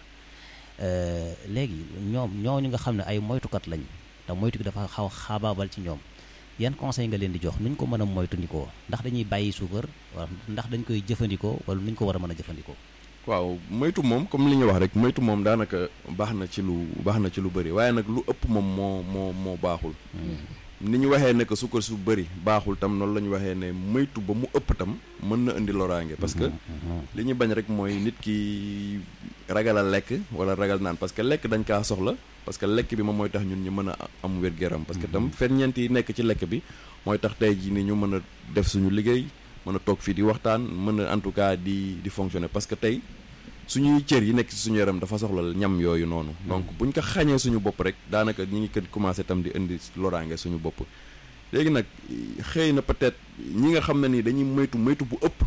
léegi ñoom ñooñu nga xam ne ay moytukat lañ te moytu gi dafa xaw xaabaabal ci ñoom yan conseil nga leen di jox nuñ ko mën a moytandikoo ndax dañuy bàyyi suukar wala ndax dañ koy jëfandikoo wala nuñ ko war a mën a jëfandikoo waaw moytu moom comme li ñu wax rek moytu moom daanaka baax na ci lu baax na ci lu bëri waaye nag lu ëpp moom moo moo moo baaxul ni ñu waxee ne que suukar su bëri baaxul tam noonu la ñu waxee ne moytu ba mu ëpp tam mën na indi loraange parce que li ñu bañ rek mooy nit ki ragal a lekk wala ragal naan parce que lekk dañ kaa soxla parce que lekk bi moom mooy tax ñun ñu mën a am wér-gu-yaram parce que tam ferñeent yi nekk ci lekk bi mooy tax tey jii ni ñu mën a def suñu liggéey mën a toog fii di waxtaan mën a en tout cas di di fonctionner parce que tey suñuy cër yi nekk ci suñu yaram dafa soxla ñam yooyu noonu donc buñ ko xañee suñu bopp rek daanaka ñi ngi kën commencé tam di indi loraange suñu bopp léegi nag xëy na peut-être ñi nga xam ne ni dañuy moytu moytu bu ëpp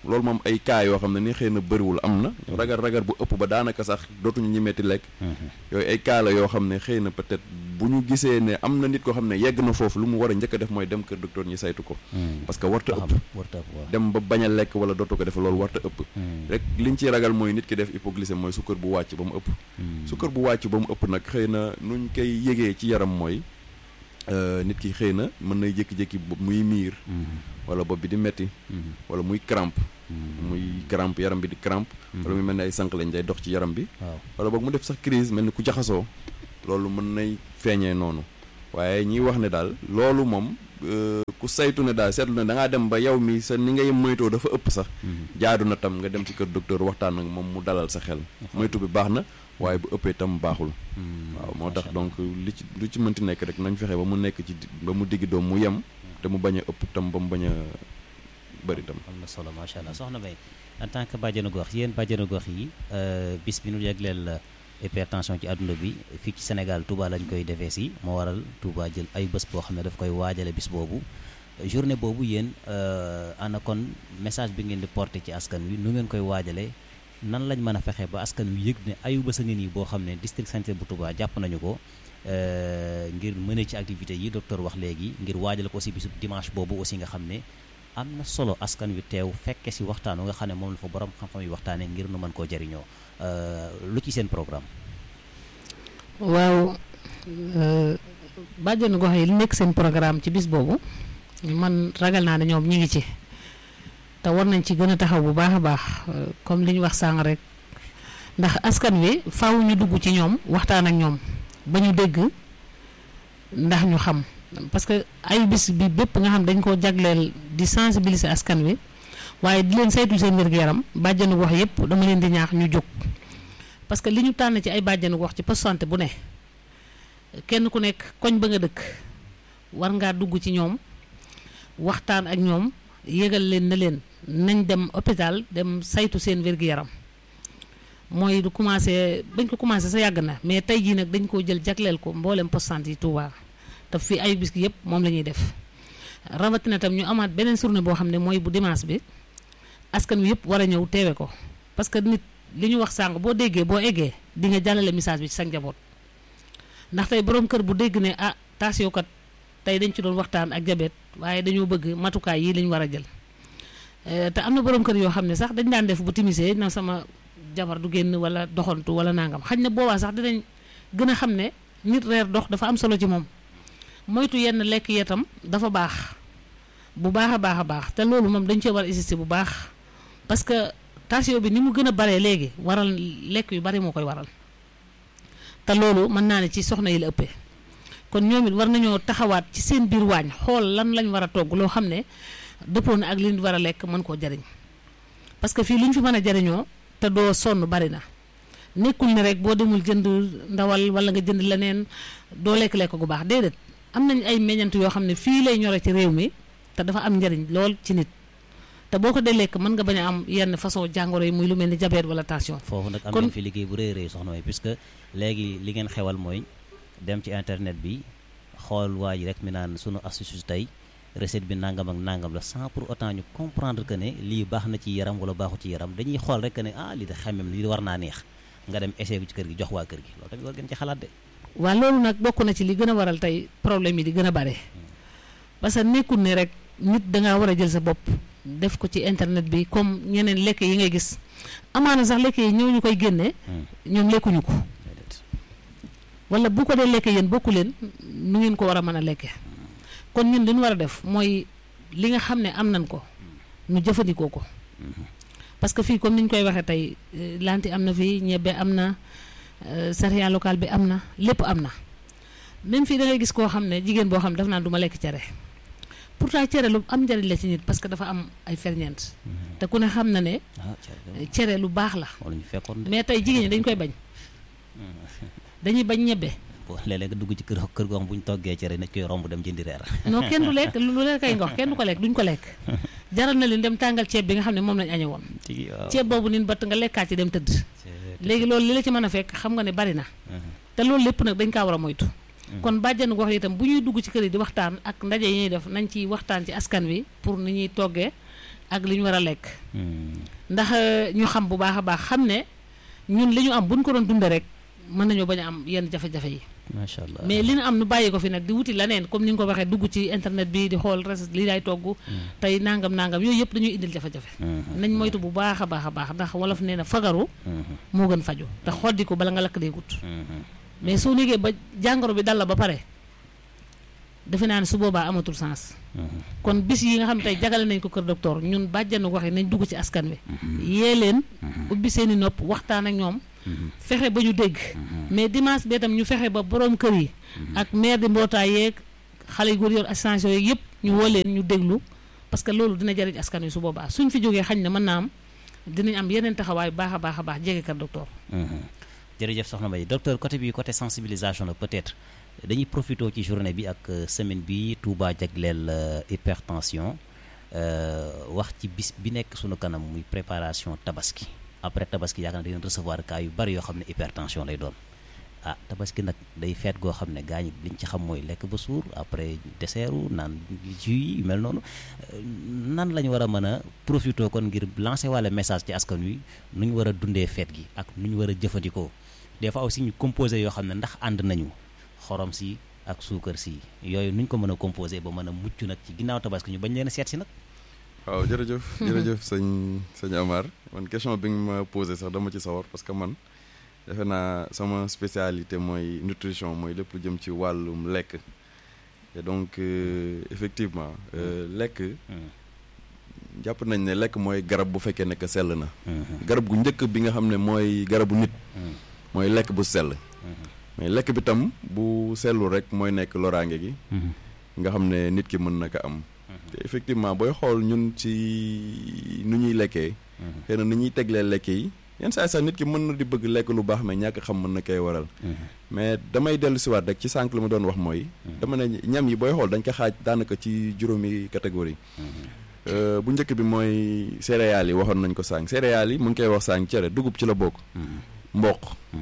loolu moom ay cas yoo xam ne ni xëy na bëriwul am na ragal ragal bu ëpp ba daanaka sax dootuñu ñi metti lekk yooyu ay cas la yoo xam ne xëy na peut-être bu ñu gisee ne am na nit koo xam ne yegg na foofu lu mu war a njëkk a def mooy dem kër docteur ñi saytu ko parce que warta ëpp warta ëpp waaw dem ba bañ a lekk wala dootu ko def loolu warta ëpp rek liñ ciy ragal mooy nit ki def hypoglycémie mooy sukkar bu wàcc ba mu ëpp sukkar bu wàcc ba mu ëpp nag xëy na nuñ koy yëgee ci yaram mooy nit ki xëy na mën nay jékki-jékki muy miir wala bopp bi di metti wala muy crampe muy crampe yaram bi di crampe wala muy mel ni ay sànq lañ day dox ci yaram bi wala boog mu def sax crise mel ni ku jaxasoo loolu mën nay feeñee noonu waaye ñiy wax ne daal loolu moom ku saytu ne daal seetlu ne da ngaa dem ba yow mi sa ni ngay moytoo dafa ëpp sax jaadu na tam nga dem ci kër docteur waxtaan ak moom mu dalal sa xel moytu bi baax na waaye bu ëppee tam baaxul waaw moo tax donc li ci lu ci mënti nekk rek nañ fexe ba mu nekk ci ba mu digg doom mu yem te mu bañ a ëpp tam ba mu bañ a bëri tam am na solo macha allah soxna May en tant que bàjjenu gox yéen bàjjenu gox yi bis bi nu yegleel hypertension ci àdduna bi fii ci Sénégal Touba lañ koy defee si moo waral Touba jël ay bés boo xam ne daf koy waajale bis boobu journée boobu yéen ana kon message bi ngeen di porter ci askan wi nu ngeen koy waajalee nan lañ mën a fexe ba askan wi yëg ne ayu bés a ngi nii boo xam ne district sanitaire bu Touba jàpp nañu ko ngir mëne ci activité yi docteur wax léegi ngir waajale ko aussi bisu dimanche boobu aussi nga xam ne am na solo askan wi teew fekke si waxtaan nga xam ne moom la fa borom xam-xam yi waxtaanee ngir nu mën koo jëriñoo lu ci seen programme. waaw bàjjenu gox yi li nekk seen programme ci bis boobu man ragal naa ne ñoom ñi ngi ci te war nañ ci gën a taxaw bu baax a baax comme li ñu wax sànq rek ndax askan wi faaw ñu dugg ci ñoom waxtaan ak ñoom ba ñu dégg ndax ñu xam parce que ay bis bi bépp nga xam dañ koo jagleel di sensibiliser askan wi waaye di leen saytu seen wér-gu-yaram bàjjenu gox yëpp dama leen di ñaax ñu jóg parce que li ñu tànn ci ay bàjjenu gox ci poste santé bu ne kenn ku nekk koñ ba nga dëkk war ngaa dugg ci ñoom waxtaan ak ñoom yëgal leen na leen nañ dem hôpital dem saytu seen wér-gu-yaram mooy du commencé bañ ko commencé sa yàgg na mais tey jii nag dañ koo jël jagleel ko mboolem poste santé yi Touba te fii ay bis yëpp moom la ñuy def rawatina tam ñu amaat beneen journée boo xam ne mooy bu dimanche bi askan wi yëpp war a ñëw teewe ko parce que nit li ñu wax sànq boo déggee boo eggee di nga jàllale message bi ci sa njaboot ndax tey borom kër bu dégg ne ah tension kat tey dañ ci doon waxtaan ak jabet waaye dañoo bëgg matukaay yi lañ war a jël te am na borom kër yoo xam ne sax dañ daan def bu timisee na sama jabar du génn wala doxantu wala nangam xañ na boobaa sax dinañ gën a xam ne nit reer dox dafa am solo ci moom moytu yenn lekk yetam dafa baax bu baax a baax a baax te loolu moom dañ cee war a insister bu baax parce que tension bi ni mu gën a baree léegi waral lekk yu bari moo koy waral te loolu mën naa ne ci soxna yi la ëppee kon ñoom it war nañoo taxawaat ci seen biir waañ xool lan lañ war a togg loo xam ne dëppoo na ak li ñu war a lekk mën koo jariñ parce que fii lu ñu fi mën a jariñoo te doo sonn bari na nekkul ne rek boo demul jënd ndawal wala nga jënd leneen doo lekk-lekk gu baax déedéet am nañ ay meññant yoo xam ne fii lay ñore ci réew mi te dafa am njariñ lool ci nit te boo ko dee lekk mën nga bañ a am yenn façon jàngoro yi muy lu mel ni diabète wala tension. foofu nag am nañ fi liggéey bu rëy rëy soxna mooy puisque léegi li ngeen xewal mooy dem ci internet bi xool waa ji rek mi naan sunu astuce tey recette bi nangam ak nangam la sans pour autant ñu comprendre que ne lii baax na ci yaram wala baaxu ci yaram dañuy xool rek que ne ah lii de xamem lii war naa neex nga dem essayé ci kër gi jox waa kër gi loolu tamit war ngeen ci xalaat de. waaw loolu nag bokk na ci li gën a waral tey problème yi di gën a bare parce que nekkul ne rek nit dangaa war a jël sa bopp def ko ci internet bi comme ñeneen lekk yi ngay gis amaana sax lekk yi ñëw ñu koy génne ñoom lekkuñu ko wala bu ko dee lekkee yéen bokku leen nu ngeen ko war a mën a lekke kon ñun li ñu war a def mooy li nga xam ne am nañ ko ñu jëfandikoo ko parce que fii comme ni ñu koy waxee tey lanti am na fii ñebbe am na céréale locale bi am na lépp am na même fii da ngay gis koo xam ne jigéen boo xam ne daf naan du ma lekk cere pourtant cere lu am njariñ la ci nit parce que dafa am ay ferñeent te ku ne xam na ne cere lu baax la mais tey jigéen ñi dañ koy bañ dañuy bañ ñebbe léeg-léeg nga dugg ci kër kër goo xam bu ñu toggee cere nañ koy romb dem jëndi reer non kenn du lekk lu leen kay ngox kenn du ko lekk duñ ko lekk jaral na leen dem tàngal ceeb bi nga xam ne moom lañ añe woon ceeb boobu nin batt nga lekkaat ci dem tëdd léegi loolu li la ci mën a fekk xam nga ne bari na te loolu lépp nag dañ kaa war a moytu kon bàjjenu gox yi itam bu ñuy dugg ci kër yi di waxtaan ak ndaje yi ñuy def nañ ci waxtaan ci askan wi pour ni ñuy toggee ak li ñu war a lekk ndax ñu xam bu baax a baax xam ne ñun li ñu am buñ ko doon dunde rek mën nañoo bañ a am yenn jafe-jafe yi macha allah mais li ñu am nu bàyyi ko fi nag di wuti leneen comme ni nga ko waxee dugg ci internet bi di xool res li lay togg tey nangam nangam yooyu yëpp dañuy indil jafe-jafe nañ moytu bu baax a baax a baax ndax wolof nee na fagaru moo gën faju te xoddi ko bala nga lakk dee gut mais soo négee ba jàngoro bi dal la ba pare defe naa ne su boobaa amatul sens kon bis yi nga xam tey jagale nañ ko kër docteur ñun bàjjanu wax yi nañ dugg ci askan wi yee leen ubbi seen i nopp waxtaan ak ñoom fexe ba ñu dégg mais dimanche bee tam ñu fexe ba borom kër yi ak maire di mbootaay yeeg xale yu góor yor association yeeg yëpp ñu woo leen ñu déglu parce que loolu dina jariñ askan wi su boobaa suñ fi jógee xañ na mën naa am dinañ am yeneen taxawaay baax a baax a baax jege kër docteur jërëjëf soxna Mbaye docteur côté bi côté sensibilisation la peut-être dañuy profité ci journée bi ak semaine bi Touba jagleel hypertension wax ci bis bi nekk sunu kanam muy préparation tabaski après tabaski yaakaar na dañu recevoir cas yu bari yoo xam ne hypertension lay doon ah tabaski nag day feet goo xam ne gaañ liñ ci xam mooy lekk ba suur après dessertu naan jus yu mel noonu nan la ñu war a mën a profité kon ngir lancer walla message ci askan wi nu ñu war a dundee feet gi ak nu ñu war a jëfandikoo des fois aussi ñu composé yoo xam ne ndax ànd nañu xorom si ak suukar si yooyu nuñ ko mën a composé ba mën a mucc nag ci ginnaaw tabaski ñu bañ leen a seet si nag. waaw jërëjëf jërëjëf sëñ sëñ Amar man question bi nga ma posé sax dama ci sawar parce que man defe naa sama spécialité mooy nutrition mooy lépp lu jëm ci wàllum lekk et donc effectivement lekk jàpp nañ ne lekk mooy garab bu fekkee nekk sell na garab gu njëkk bi nga xam ne mooy garabu nit mooy lekk bu sell mais lekk bi tam bu sellu rek mooy nekk loraange gi nga xam ne nit ki mën na ko am te effectivement booy xool ñun ci nu ñuy lekkee xëy na ni ñuy teglee lekk yi yenn saa sax nit ki mën na di bëgg lekk lu baax mais ñàkk xam mën na koy waral mais damay dellu siwaat rek ci sànq la ma doon wax mooy dama ne ñam yi booy xool dañ ko xaaj daanaka ci juróomi catégorie bu njëkk bi mooy céréales yi waxoon nañ ko sànq céréales yi mu ngi koy wax sànq cere dugub ci la bokk mboq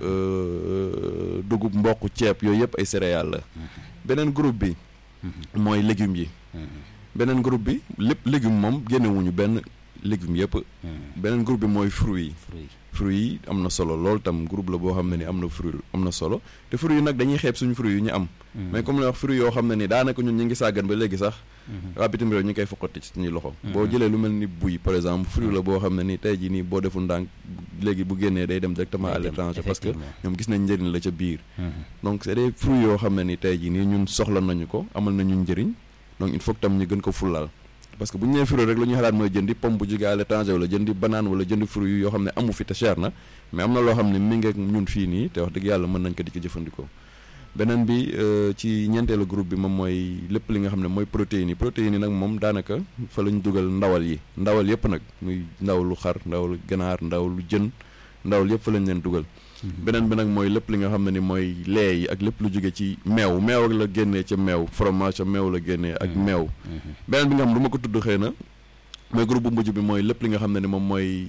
dugub mboq ceeb yooyu yëpp ay céréales la beneen groupe bi mooy légumes yi beneen groupe bi lépp légume moom génnewuñu benn légumes yëpp beneen groupe bi mooy fruits yi fruits yi am na solo lool tam groupe la boo xam ne ni am na fruit am na solo te fruits yi nag dañuy xeeb suñu fruits yu ñu am mais comme la wax fruits yoo xam ne ni daanaka ñun ñu ngi sàggan ba léegi sax waa bitim réew ñu ngi koy foqati ci suñuy loxo boo jëlee lu mel ni buy par exemple fruit la boo xam ne ni tey jii nii boo deful ndànk léegi bu génnee day dem directement à l'étranger parce que ñoom gis nañ njëriñ la ca biir donc c'est des fruits yoo xam ne ni tey jii nii ñun soxla nañu ko amal nañu njëriñ donc il faut que tam ñu gën ko fullaal parce que bu ñu nee fruit rek lu ñuy xalaat mooy jëndi pomme bu jógee à l'étranger wala jëndi banane wala jëndi fruit yoo xam ne amu fi te cher na mais am na loo xam ne mi ngi ak ñun fii nii te wax dëgg yàlla mën nañ ko di ko jëfandikoo beneen bi ci ñeenteelu groupe bi moom mooy lépp li nga xam ne mooy protéines yi protéines yi nag moom daanaka fa la ñu dugal ndawal yi ndawal yëpp nag muy ndaw lu xar ndaw lu ganaar ndaw lu jën ndawal yëpp fa lañ leen dugal beneen bi nag mooy lépp li nga xam ne ni mooy lait yi ak lépp lu jóge ci meew meew ak la génnee ca meew fromage ca meew la génnee ak meew beneen bi nga xam du ma ko tudd xëy na mooy groupe bu mujj bi mooy lépp li nga xam ne ni moom mooy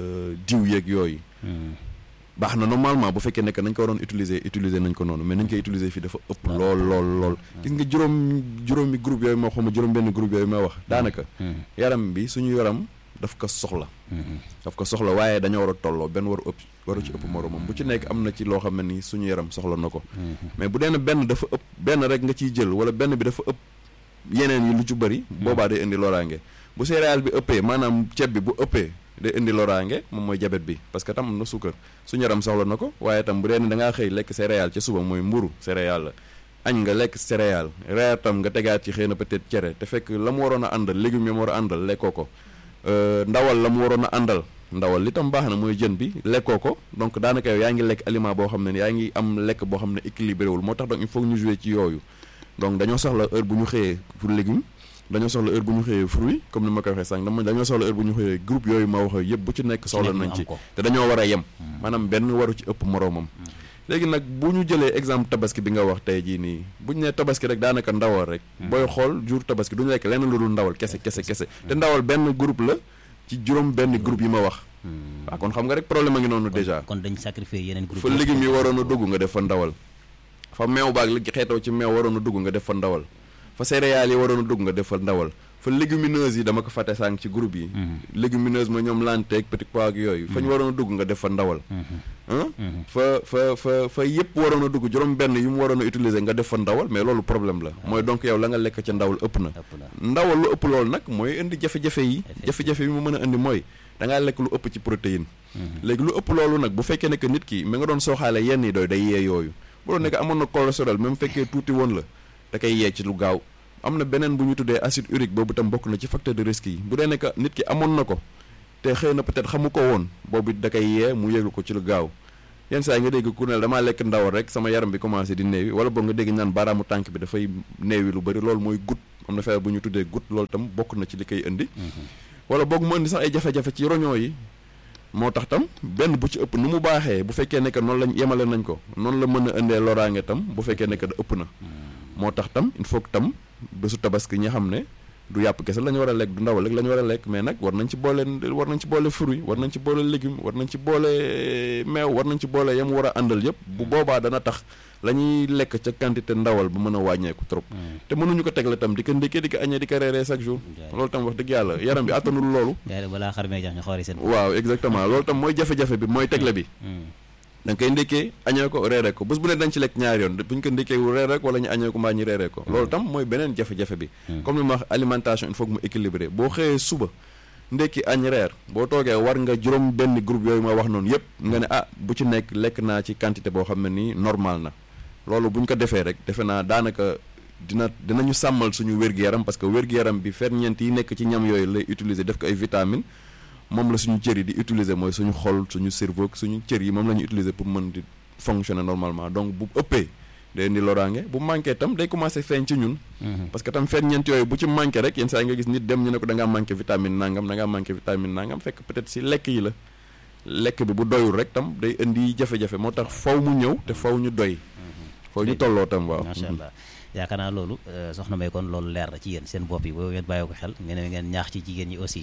diw yeeg yooyu baax na normalement bu fekkee nekk nañ ko waroon utiliser utiliser nañ ko noonu mais nañ koy utiliser fii dafa ëpp lool lool lool gis nga juróom juróomi groupe yooyu moo xawma juróom benn groupe yooyu ma wax daanaka yaram bi suñu yaram daf ko soxla daf ko soxla waaye dañoo war a tolloo benn waru ëpp waru ci ëpp moromam bu ci nekk am na ci loo xam ne ni suñu yaram soxla na ko mais bu dee ne benn dafa ëpp benn rek nga ciy jël wala benn bi dafa ëpp yeneen yi lu ci bëri boobaa day indi loraange bu céréale bi ëppee maanaam ceeb bi bu ëppee day indi loraange moom mooy jabet bi parce que tam am na suukar suñu yaram soxla na ko waaye tam bu dee ne da ngaa xëy lekk céréale ca suba mooy mburu céréale la añ nga lekk céréale reer tam nga tegaat ci xëy na peut-être cere te fekk la mu waroon a àndal légumes yi mu war a àndal lekkoo ko ndawal la mu waroon a àndal ndawal li tam baax na mooy jën bi lekkoo ko donc daanaka yow yaa ngi lekk aliment boo xam ne yaa ngi am lekk boo xam ne équilibré wul moo tax donc il faut ñu jouer ci yooyu donc dañoo soxla heure bu ñu xëyee pour légumes dañoo soxla heure bu ñu xëyee fruit comme ni ma ko waxee sànq dama dañoo soxla heure bu ñu xëyee groupe yooyu ma wax yëpp bu ci nekk soxla nañ ci te dañoo war a yem maanaam benn waru ci ëpp moroomam léegi nag bu ñu jëlee exemple tabaski bi nga wax tey jii nii bu ñu nee tabaski rek daanaka ndawal rek booy xool jour tabaski du ñu lekk lenn lu dul ndawal kese kese kese te ndawal benn groupe la ci juróom benn groupe yi ma wax waaw kon xam nga rek problème a ngi noonu déjà kon dañ sacrifier yeneen groupe fa légumes yi waroon a dugg nga def fa ndawal fa meew baag li xeetoo ci meew waroon a dugg nga def fa ndawal fa céréales yi waroon a dugg nga def fa ndawal fa légumineuse yi dama ko fàtte sànq ci groupe yi légumineuse mooy ñoom lanteeg petit pois ak yooyu fa ñu waroon a dugg nga def fa ndawal ah fa fa fa fa yëpp waroon a dugg juróom benn yu mu waroon a utiliser nga def fa ndawal mais loolu problème la mooy donc yow la nga lekk ca ndawal ëpp na ëpp na ndawal lu ëpp loolu nag mooy indi jafe-jafe yi jafe-jafe yi mu mën a indi mooy da ngaa lekk lu ëpp ci protéine léegi lu ëpp loolu nag bu fekkee ne que nit ki mi nga doon sooxaale yenn yi doy day yee yooyu bu doon nekk amoon na cholestérol même fekkee tuuti woon la da koy yee ci lu gaaw am na beneen bu ñu tuddee acide urique boobu tam bokk na ci facteur de risque yi bu dee nekk nit ki amoon na ko te xëy na peut-être xamu ko woon boobu da koy yee mu yëglu ko ci lu gaaw yenn saa yi nga dégg ku ne damaa lekk ndawal rek sama yaram bi commencé di néewi wala boog nga dégg naan baaraamu tànk bi dafay néewi lu bëri loolu mooy goutte am na feebar bu ñu tuddee goutte loolu tam bokk na ci li koy indi wala boog mu indi sax ay jafe-jafe ci roñoo yi moo tax tam benn bu ci ëpp nu mu baaxee bu fekkee ne que noonu lañ yemale nañ ko noonu la mën a indee loraange tam bu fekkee ne que da ëpp na moo tax tam il faut que tam bésu tabaski ñi xam ne du yàpp kese la ñu war a lekk du ndawal rek la ñu war a lekk mais nag war nañ ci boole war nañ ci boole fruit war nañ ci boole légume war nañ ci boole meew war nañ ci boole yam war a àndal yëpp bu boobaa dana tax la ñuy lekk ca quantité ndawal ba mën a wàññeeku trop te mënuñu ko tegle tam di ko ndékkee di ko añee di ko reeree chaque jour loolu tam wax dëgg yàlla yaram bi attanul loolu yaa balaa xar mee jax ñu xoori seen waaw exactement loolu tam mooy jafe-jafe bi mooy tegle bi da nga koy ndékkee añee ko reeree ko bés bu ne dañ ci lekk ñaari yoon bu ñu ko ndékkee wu reeree ko wala ñu añee ko mbaa ñu reeree ko loolu tam mooy beneen jafe-jafe bi comme li ma wax alimentation il faut que mu équilibré boo xëyee suba ndékki añ reer boo toogee war nga juróom benn groupe yooyu ma wax noonu yëpp nga ne ah bu ci nekk lekk naa ci quantité boo xam ne nii normal na loolu bu ñu ko defee rek defe naa daanaka dina dinañu sàmmal suñu wér-gu-yaram parce que wér-gu-yaram bi ferñeent yi nekk ci ñam yooyu lay utiliser def ko ay vitamines moom la suñu cër yi di utiliser mooy suñu xol suñu cerveau suñu cër yi moom la ñu utiliser pour mën di fonctionner normalement donc bu ëppee day indi loraange bu manqué tam day commencé feeñ ci ñun parce que tam ferñeent yooyu bu ci manqué rek yenn saa yi nga gis nit dem ñu ne ko da ngaa manqué vitamine nangam da ngaa manqué vitamine nangam fekk peut-être si lekk yi la lekk bi bu doyul rek tam day indi jafe-jafe moo tax faw mu ñëw te faw ñu doy faw ñu tolloo tam waaw macha allah yaakaar naa loolu soxna May kon loolu leer na ci yéen seen bopp yi boobu ngeen bàyyi ko xel ngeen ngeen ñaax ci jigéen ñi aussi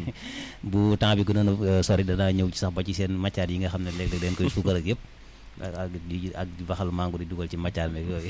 bu temps bi gënoon a sori danaa ñëw ci sax ba ci seen matière yi nga xam ne léeg-léeg dañ koy suukar ak yëpp ak di ak di baxal mango di dugal ci matière meeg yooyu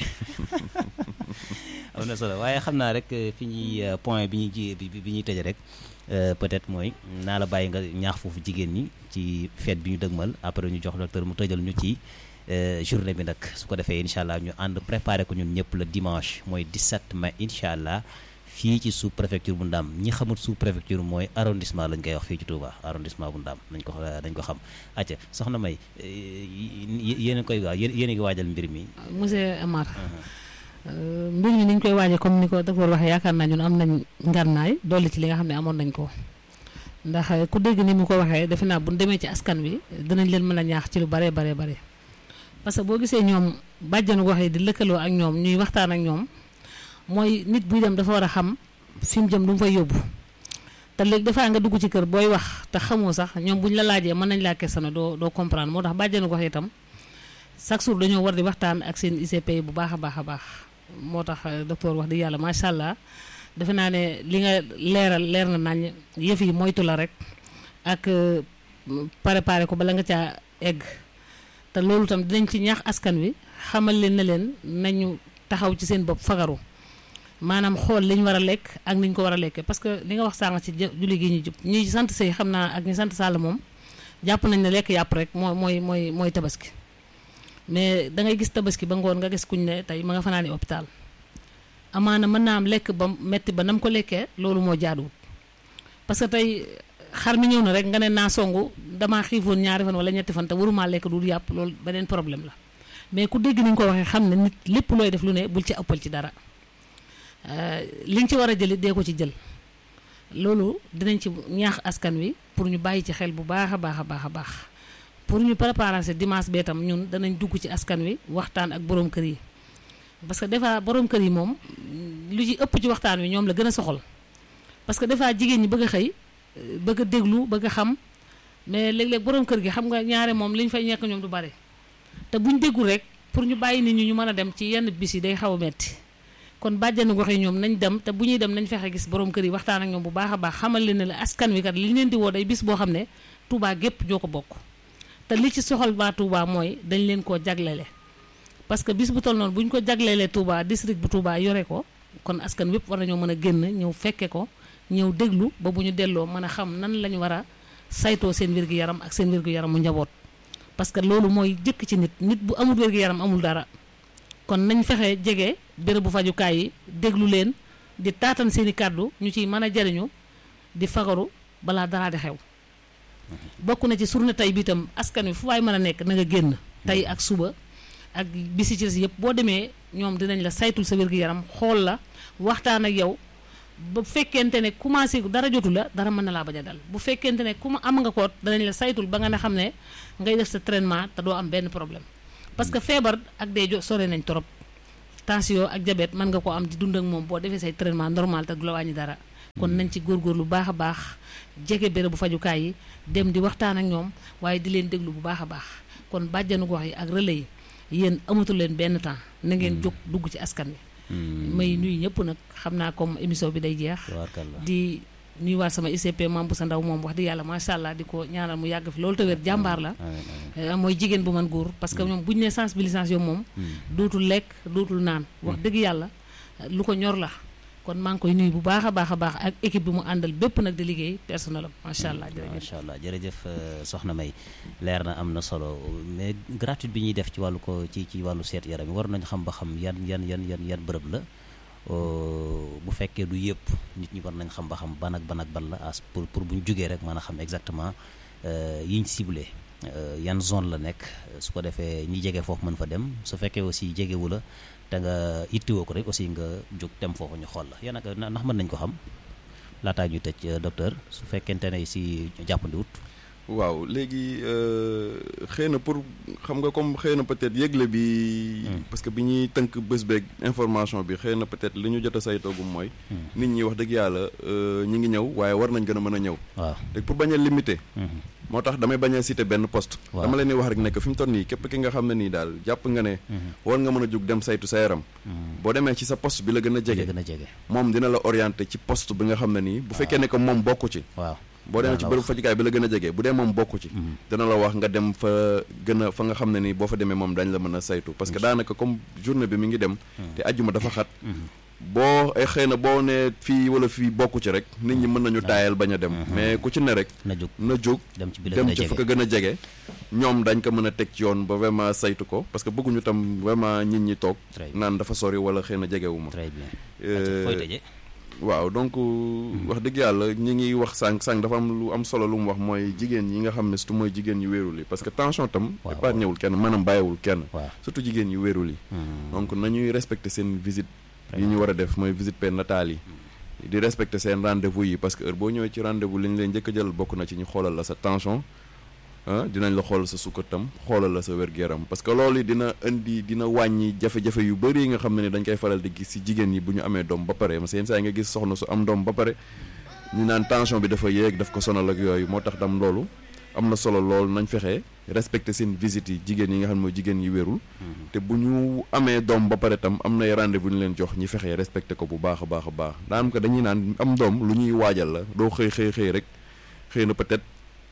am na solo waaye xam naa rek fi ñuy point bi ñuy ji bi ñuy tëje rek peut-être mooy naa la bàyyi nga ñaax foofu jigéen ñi ci fête bi ñu dëgmal après ñu jox docteur mu tëjal ñu ci journée bi nag su ko defee incha allah ñu ànd préparé ko ñun ñëpp le dimanche mooy 17 mai incha allah fii ci sous préfecture bu Ndam ñi xamul sous préfecture mooy arrondissement lañ koy wax fii ci Touba arrondissement bu Ndam nañ ko dañ ko xam acca soxna May yéen a koy waaw yéen a ngi waajal mbir mi. monsieur Amar mbir mi ni ñu koy waajee comme ni ko docteur waxee yaakaar naa ñun am nañ ngarnaay dolli ci li nga xam ne amoon nañ ko ndax ku dégg ni mu ko waxee defe naa bu ñu demee ci askan wi dinañ leen mën a ñaax ci lu baree baree bare parce que boo gisee ñoom bàjjanu gox yi di lëkkaloo ak ñoom ñuy waxtaan ak ñoom mooy nit buy dem dafa war a xam fi mu jëm lu mu fay yóbbu te léegi dafaa nga dugg ci kër booy wax te xamoo sax ñoom buñ la laajee mën nañ laa questionné doo doo comprendre moo tax bàjjanu gox yi itam chaque jour dañoo war di waxtaan ak seen ICP bu baax a baax a baax moo tax docteur wax di yàlla macha allah defe naa ne li nga leeral leer na nañ yëf yi moytu la rek ak préparé ko bala nga caa egg te loolu tam dinañ ci ñaax askan wi xamal leen ne leen nañu taxaw ci seen bopp fagaru maanaam xool li ñu war a lekk ak ni ñu ko war a lekkee parce que li nga wax sànq ci julli gi ñu jub ñuy sant sëy xam naa ak ñu sant sàll moom jàpp nañ ne lekk yàpp rek mooy mooy mooy mooy tabaski mais da ngay gis tabaski ba ngoon nga gis kuñ ne tey ma nga fanaani hôpital amaana mën naa am lekk ba metti ba nam ko lekkee loolu moo jaaduwut parce que tey xar mi ñëw na rek nga ne naa songu damaa xiifoon ñaari fan wala ñetti fan te waruma lekk du yàpp loolu beneen problème la mais ku dégg ni ñu ko waxee xam ne nit lépp looy def lu ne bul ci ëppal ci dara li nga ci war a jëli dee ko ci jël loolu dinañ ci ñaax askan wi pour ñu bàyyi ci xel bu baax a baax a baax a baax pour ñu préparer ce dimanche bee tam ñun danañ dugg ci askan wi waxtaan ak borom kër yi parce que des fois borom kër yi moom lu ci ëpp ci waxtaan wi ñoom la gën a soxal parce que des fois jigéen ñi bëgg a xëy bëgg a déglu bëgg a xam mais léeg-léeg borom kër gi xam nga ñaare moom li ñu fay ñekk ñoom du bare te buñ déggul rek pour ñu bàyyi nit ñi ñu mën a dem ci yenn bis yi day xaw a metti kon bàjjanu gox yi ñoom nañ dem te bu ñuy dem nañ fexe gis borom kër yi waxtaan ak ñoom bu baax a baax xamal leen ne la askan wi kat li ñu leen di woo day bis boo xam ne Touba gépp ñoo ko bokk te li ci soxal baa Touba mooy dañ leen koo jaglele parce que bis bu toll noonu bu ñu ko jaglelee Touba district bu Touba yore ko kon askan wépp war nañoo mën a génn ñëw fekke ko ñëw déglu ba bu ñu delloo mën a xam nan lañu war a saytoo seen wér-gu-yaram ak seen wér-gu-yaramu njaboot parce que loolu mooy jëkk ci nit nit bu amul wér-gu-yaram amul dara kon nañ fexe jege bérébu fajukaay yi déglu leen di taatan seen i kàddu ñu ciy mën a jariñu di fagaru balaa dara di xew bokk na ci journée tey bi itam askan wi fu waay mën a nekk na nga génn tey ak suba ak bisi ci des yëpp boo demee ñoom dinañ la saytul sa wér-gu-yaram xool la waxtaan ak yow ba fekkente ne commencé dara jotu la dara mën na laa bañ a dal bu fekkente ne ku ma am nga koot danañ la saytul ba nga ne xam ne ngay def sa traitement te doo am benn problème parce que feebar ak dee jo sore nañ trop tension ak diabète mën nga ko am di dund ak moom boo defee say traitement normal te du la wàññi dara kon nañ ci góorgóorlu bu baax a baax jege béréb bu fajukaay yi dem di waxtaan ak ñoom waaye di leen déglu bu baax a baax kon bàjjanu gox yi ak relais yi yéen amatul leen benn temps na ngeen jóg dugg ci askan wi may nuyu ñëpp nag xam naa comme émission bi day jeex di nuyuwaat sama ICP maam bu sa ndaw moom wax di yàlla macha allah di ko ñaanal mu yàgg fi loolu te wér jàmbaar la mooy jigéen bu man góor parce que ñoom bu ñu nee sensibilisation moom dootul lekk dootul naan wax dëgg yàlla lu ko ñor la kon maa ngi koy nuyu bu baax a baax a baax ak équipe bi mu àndal bépp nag di liggéey personnel am macha allah jërëjëf macha allah jërëjëf soxna May leer na am na solo mais gratuite bi ñuy def ci wàllu ko ci ci wàllu seet yaram yi war nañu xam ba xam yan yan yan yan yan bërëb la bu fekkee du yëpp nit ñi war nañ xam ba xam ban ak ban ak ban la as pour pour bu ñu jógee rek mën a xam exactement yiñ ciblé yan zone la nekk su ko defee ñi jege foofu mën fa dem su fekkee aussi jegewu la te nga ittiwoo ko rek aussi nga jóg dem foofu ñu xool la yan ak ndax mën nañ ko xam laataa ñu tëj docteur su fekkente ne si jàppandiwut waaw léegi xëy na pour xam nga comme xëy na peut-être yëgle bi. parce que bi ñuy tënk bés beeg information bi xëy na peut-être li ñu jot a saytoogum mooy. nit ñi wax dëgg yàlla ñi ngi ñëw waaye war nañ gën a mën a ñëw. waaw te pour bañ a limiter. moo tax damay bañ a citer benn poste. dama leen di wax rek nekk fi mu toll nii képp ki nga xam ne nii daal jàpp nga ne. war nga mën a jug dem saytu sa yaram. boo demee ci sa poste bi la gën a jege. gën a jege moom dina la orienter ci poste bi nga xam ne nii. bu fekkee ne que moom bokku ci. waaw. boo demee ci bërëb fajukaay bi la gën a jege bu dee moom bokku ci dana la wax nga dem fa gën a fa nga xam ne ni boo fa demee moom dañ la mën a saytu parce que daanaka comme journée bi mi ngi dem te ajjuma dafa xat boo ay xëy na boo ne fii wala fii bokku ci rek nit ñi mën nañu taayal bañ a dem mais ku ci ne rek na jóg na jóg dem ci bi la dem gën a ci fa ko jege gën a jege ñoom dañ ko mën a teg ci yoon ba vraiment saytu ko parce que bëgguñu tam vraiment nit ñi toog Très bien. naan dafa sori wala xëy na jegewu ma très bien Euh, fooy tëjee waaw donc wax dëgg yàlla ñi ngi wax sànq sànq dafa am lu am solo lu mu wax mooy jigéen yi nga xam ne surtout mooy jigéen yu wéerul yi parce que tension tam Waaw, épargne wul kenn maanaam bàyyiwul kenn waaw surtout jigéen yu wéerul yi donc nañuy respecter seen visite yi ñu war a def mooy visite prénatale yi di respecter seen rendez-vous yi parce que heure boo ñëwee ci rendez-vous li ñu leen njëkk a jël bokk na ci ñu xoolal la sa tension ah dinañ la xoolal sa sukkar tam xoolal la sa wér-gu-yaram parce que loolu dina indi dina wàññi jafe-jafe yu bëri yi nga xam ne ni dañ koy faral di gis ci jigéen yi bu ñu amee doom ba pare parce que yenn saa yi nga gis soxna su am doom ba pare ñu naan tension bi dafa yéeg daf ko sonal ak yooyu moo tax tam loolu am na solo lool nañ fexe respecter seen visite yi jigéen yi nga xam ne mooy jigéen yi wérul te bu ñu amee doom ba pare tam am nay rendez-vous ñu leen jox ñi fexe respecter ko bu baax a baax a baax daanaka dañuy naan am doom lu ñuy waajal la doo xëy xëy xëy rek xëy na peut-être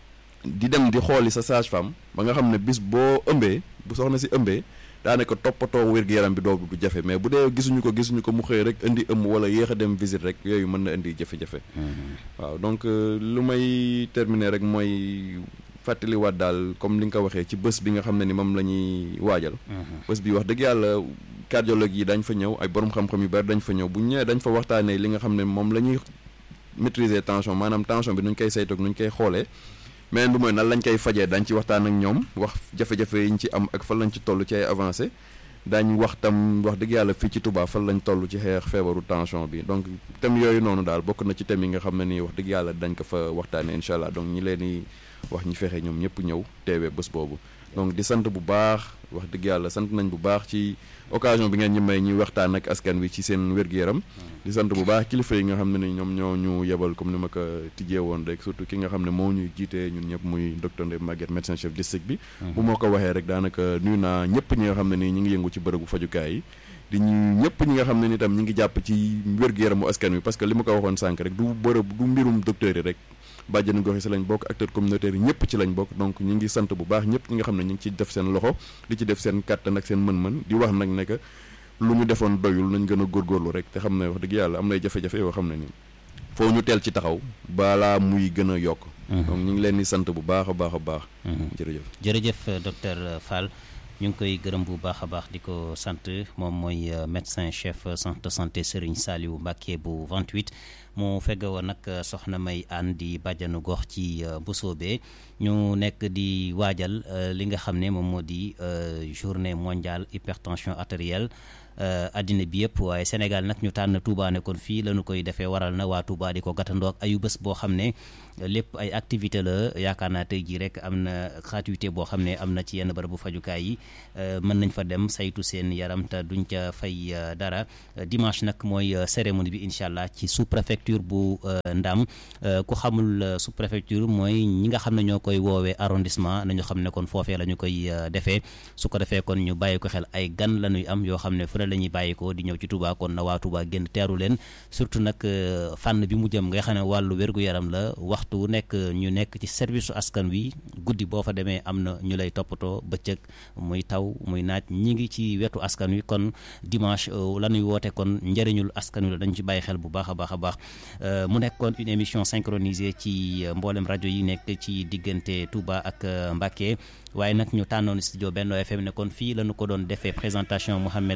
di dem di xooli sa sage-femme ba nga xam ne bis boo ëmbee bu soxna si ëmbee daanaka toppatoo wér-gu-yaram bi doo du jafe mais bu dee gisuñu ko gisuñu ko mu xëy rek indi ëmb wala yéex a dem visite rek yooyu mën na indi jafe-jafe waaw donc euh, lu may terminer rek mooy fàttaliwaat daal comme li nga ko waxee ci bés bi nga xam ne ni moom la ñuy waajal bés bi wax dëgg yàlla cardiologue yi dañ fa ñëw ay borom xam-xam yu bari dañ fa ñëw bu ñu ñëwee dañ fa waxtaanee li nga xam ne moom la ñuy maîtriser tension maanaam tension bi nuñ koy saytoog nuñ koy xoolee mais bi mooy nan lañ koy fajee dañ ci waxtaan ak ñoom wax jafe-jafe yi ñu ci am ak fan lañ ci toll ci ay avancé daañ wax tam wax dëgg yàlla fii ci Touba fan lañ toll ci xeex feebaru tension bi donc thème yooyu noonu daal bokk na ci thème yi nga xam ne nii wax dëgg yàlla dañ ko fa waxtaanee incha allah donc ñi leen di wax ñi fexe ñoom ñëpp ñëw teewee bés boobu donc di sant bu baax wax dëgg yàlla sant nañ bu baax ci occasion bi ngeen ñu may ñuy waxtaan ak askan wi ci seen wér-gu-yaram di sant bu baax kilifa yi nga xam ne ni ñoom ñoo ñu yebal comme ni ma ko tijjee woon rek surtout ki nga xam ne moo ñuy jiitee ñun ñëpp muy docteur Ndeye Maguette médecin chef district bi bu moo ko waxee rek daanaka nuyu naa ñëpp ñi nga xam ne nii ñi ngi yëngu ci bërëbu fajukaay yi di ñu ñëpp ñi nga xam ne ni tam ñi ngi jàpp ci wér-gu-yaramu askan wi parce que li ma ko waxoon sànq rek du bërëb du mbirum docteur yi rek bàjjenu gox yi si lañ bokk acteur communautaire yi ñëpp ci lañ bokk donc ñu ngi sant bu baax ñëpp ñi nga xam ne ñu ngi ci def seen loxo di ci def seen kàttan ak seen mën-mën di wax nag ne que lu ñu defoon doyul nañ gën a góorgóorlu rek te xam ne wax dëgg yàlla am nay jafe-jafe yoo xam ne ni foo ñu teel ci taxaw balaa muy gën a yokk donc ñu ngi leen di sant bu baax a baax a baax jërëjëf jërëjëf docteur Fall ñu ngi koy gërëm bu baax a baax di ko sant moom mooy médecin chef centre de santé Serigne Saliou Mbacké bu 28 mu fegg woon nag soxna May Anne di bàjjanu gox ci Mbusoobe ñu nekk di waajal li nga xam ne moom moo di journée mondiale hypertension artérielle addina bi yëpp waaye Sénégal nag ñu tànn Touba ne kon fii la ñu koy defee waral na waa Touba di ko gàttandoo ak ayu bés boo xam ne lépp ay activité la yaakaar naa tey jii rek am na gratuité boo xam ne am na ci yenn bërëbu fajukaay yi mën nañ fa dem saytu seen yaram te duñ ca fay dara dimanche nag mooy cérémonie bi incha allah ci sous préfecture bu Ndam ku xamul sous préfecture mooy ñi nga xam ne ñoo koy woowee arrondissement nañu xam ne kon foofee la ñu koy defee su ko defee kon ñu bàyyi ko xel ay gan la ñuy am yoo xam ne fu ne la ñuy bàyyi ko di ñëw ci Touba kon na waa Touba génn teeru leen surtout nag fànn bi mu jëm nga xam ne wàllu wér-gu-yaram la waxtu wu nekk ñu nekk ci service su askan wi guddi boo fa demee am na ñu lay toppatoo bëccëg muy taw muy naaj ñi ngi ci wetu askan wi kon dimanche la ñuy woote kon njëriñul askan wi la dañu ci bàyyi xel bu baax a baax a baax mu nekkoon une émission synchronisée ci mboolem rajo yi nekk ci diggante Touba ak Mbacké waaye nag ñu tànnoon studio Benno FM ne kon fii la ñu ko doon defee présentation Mouhamed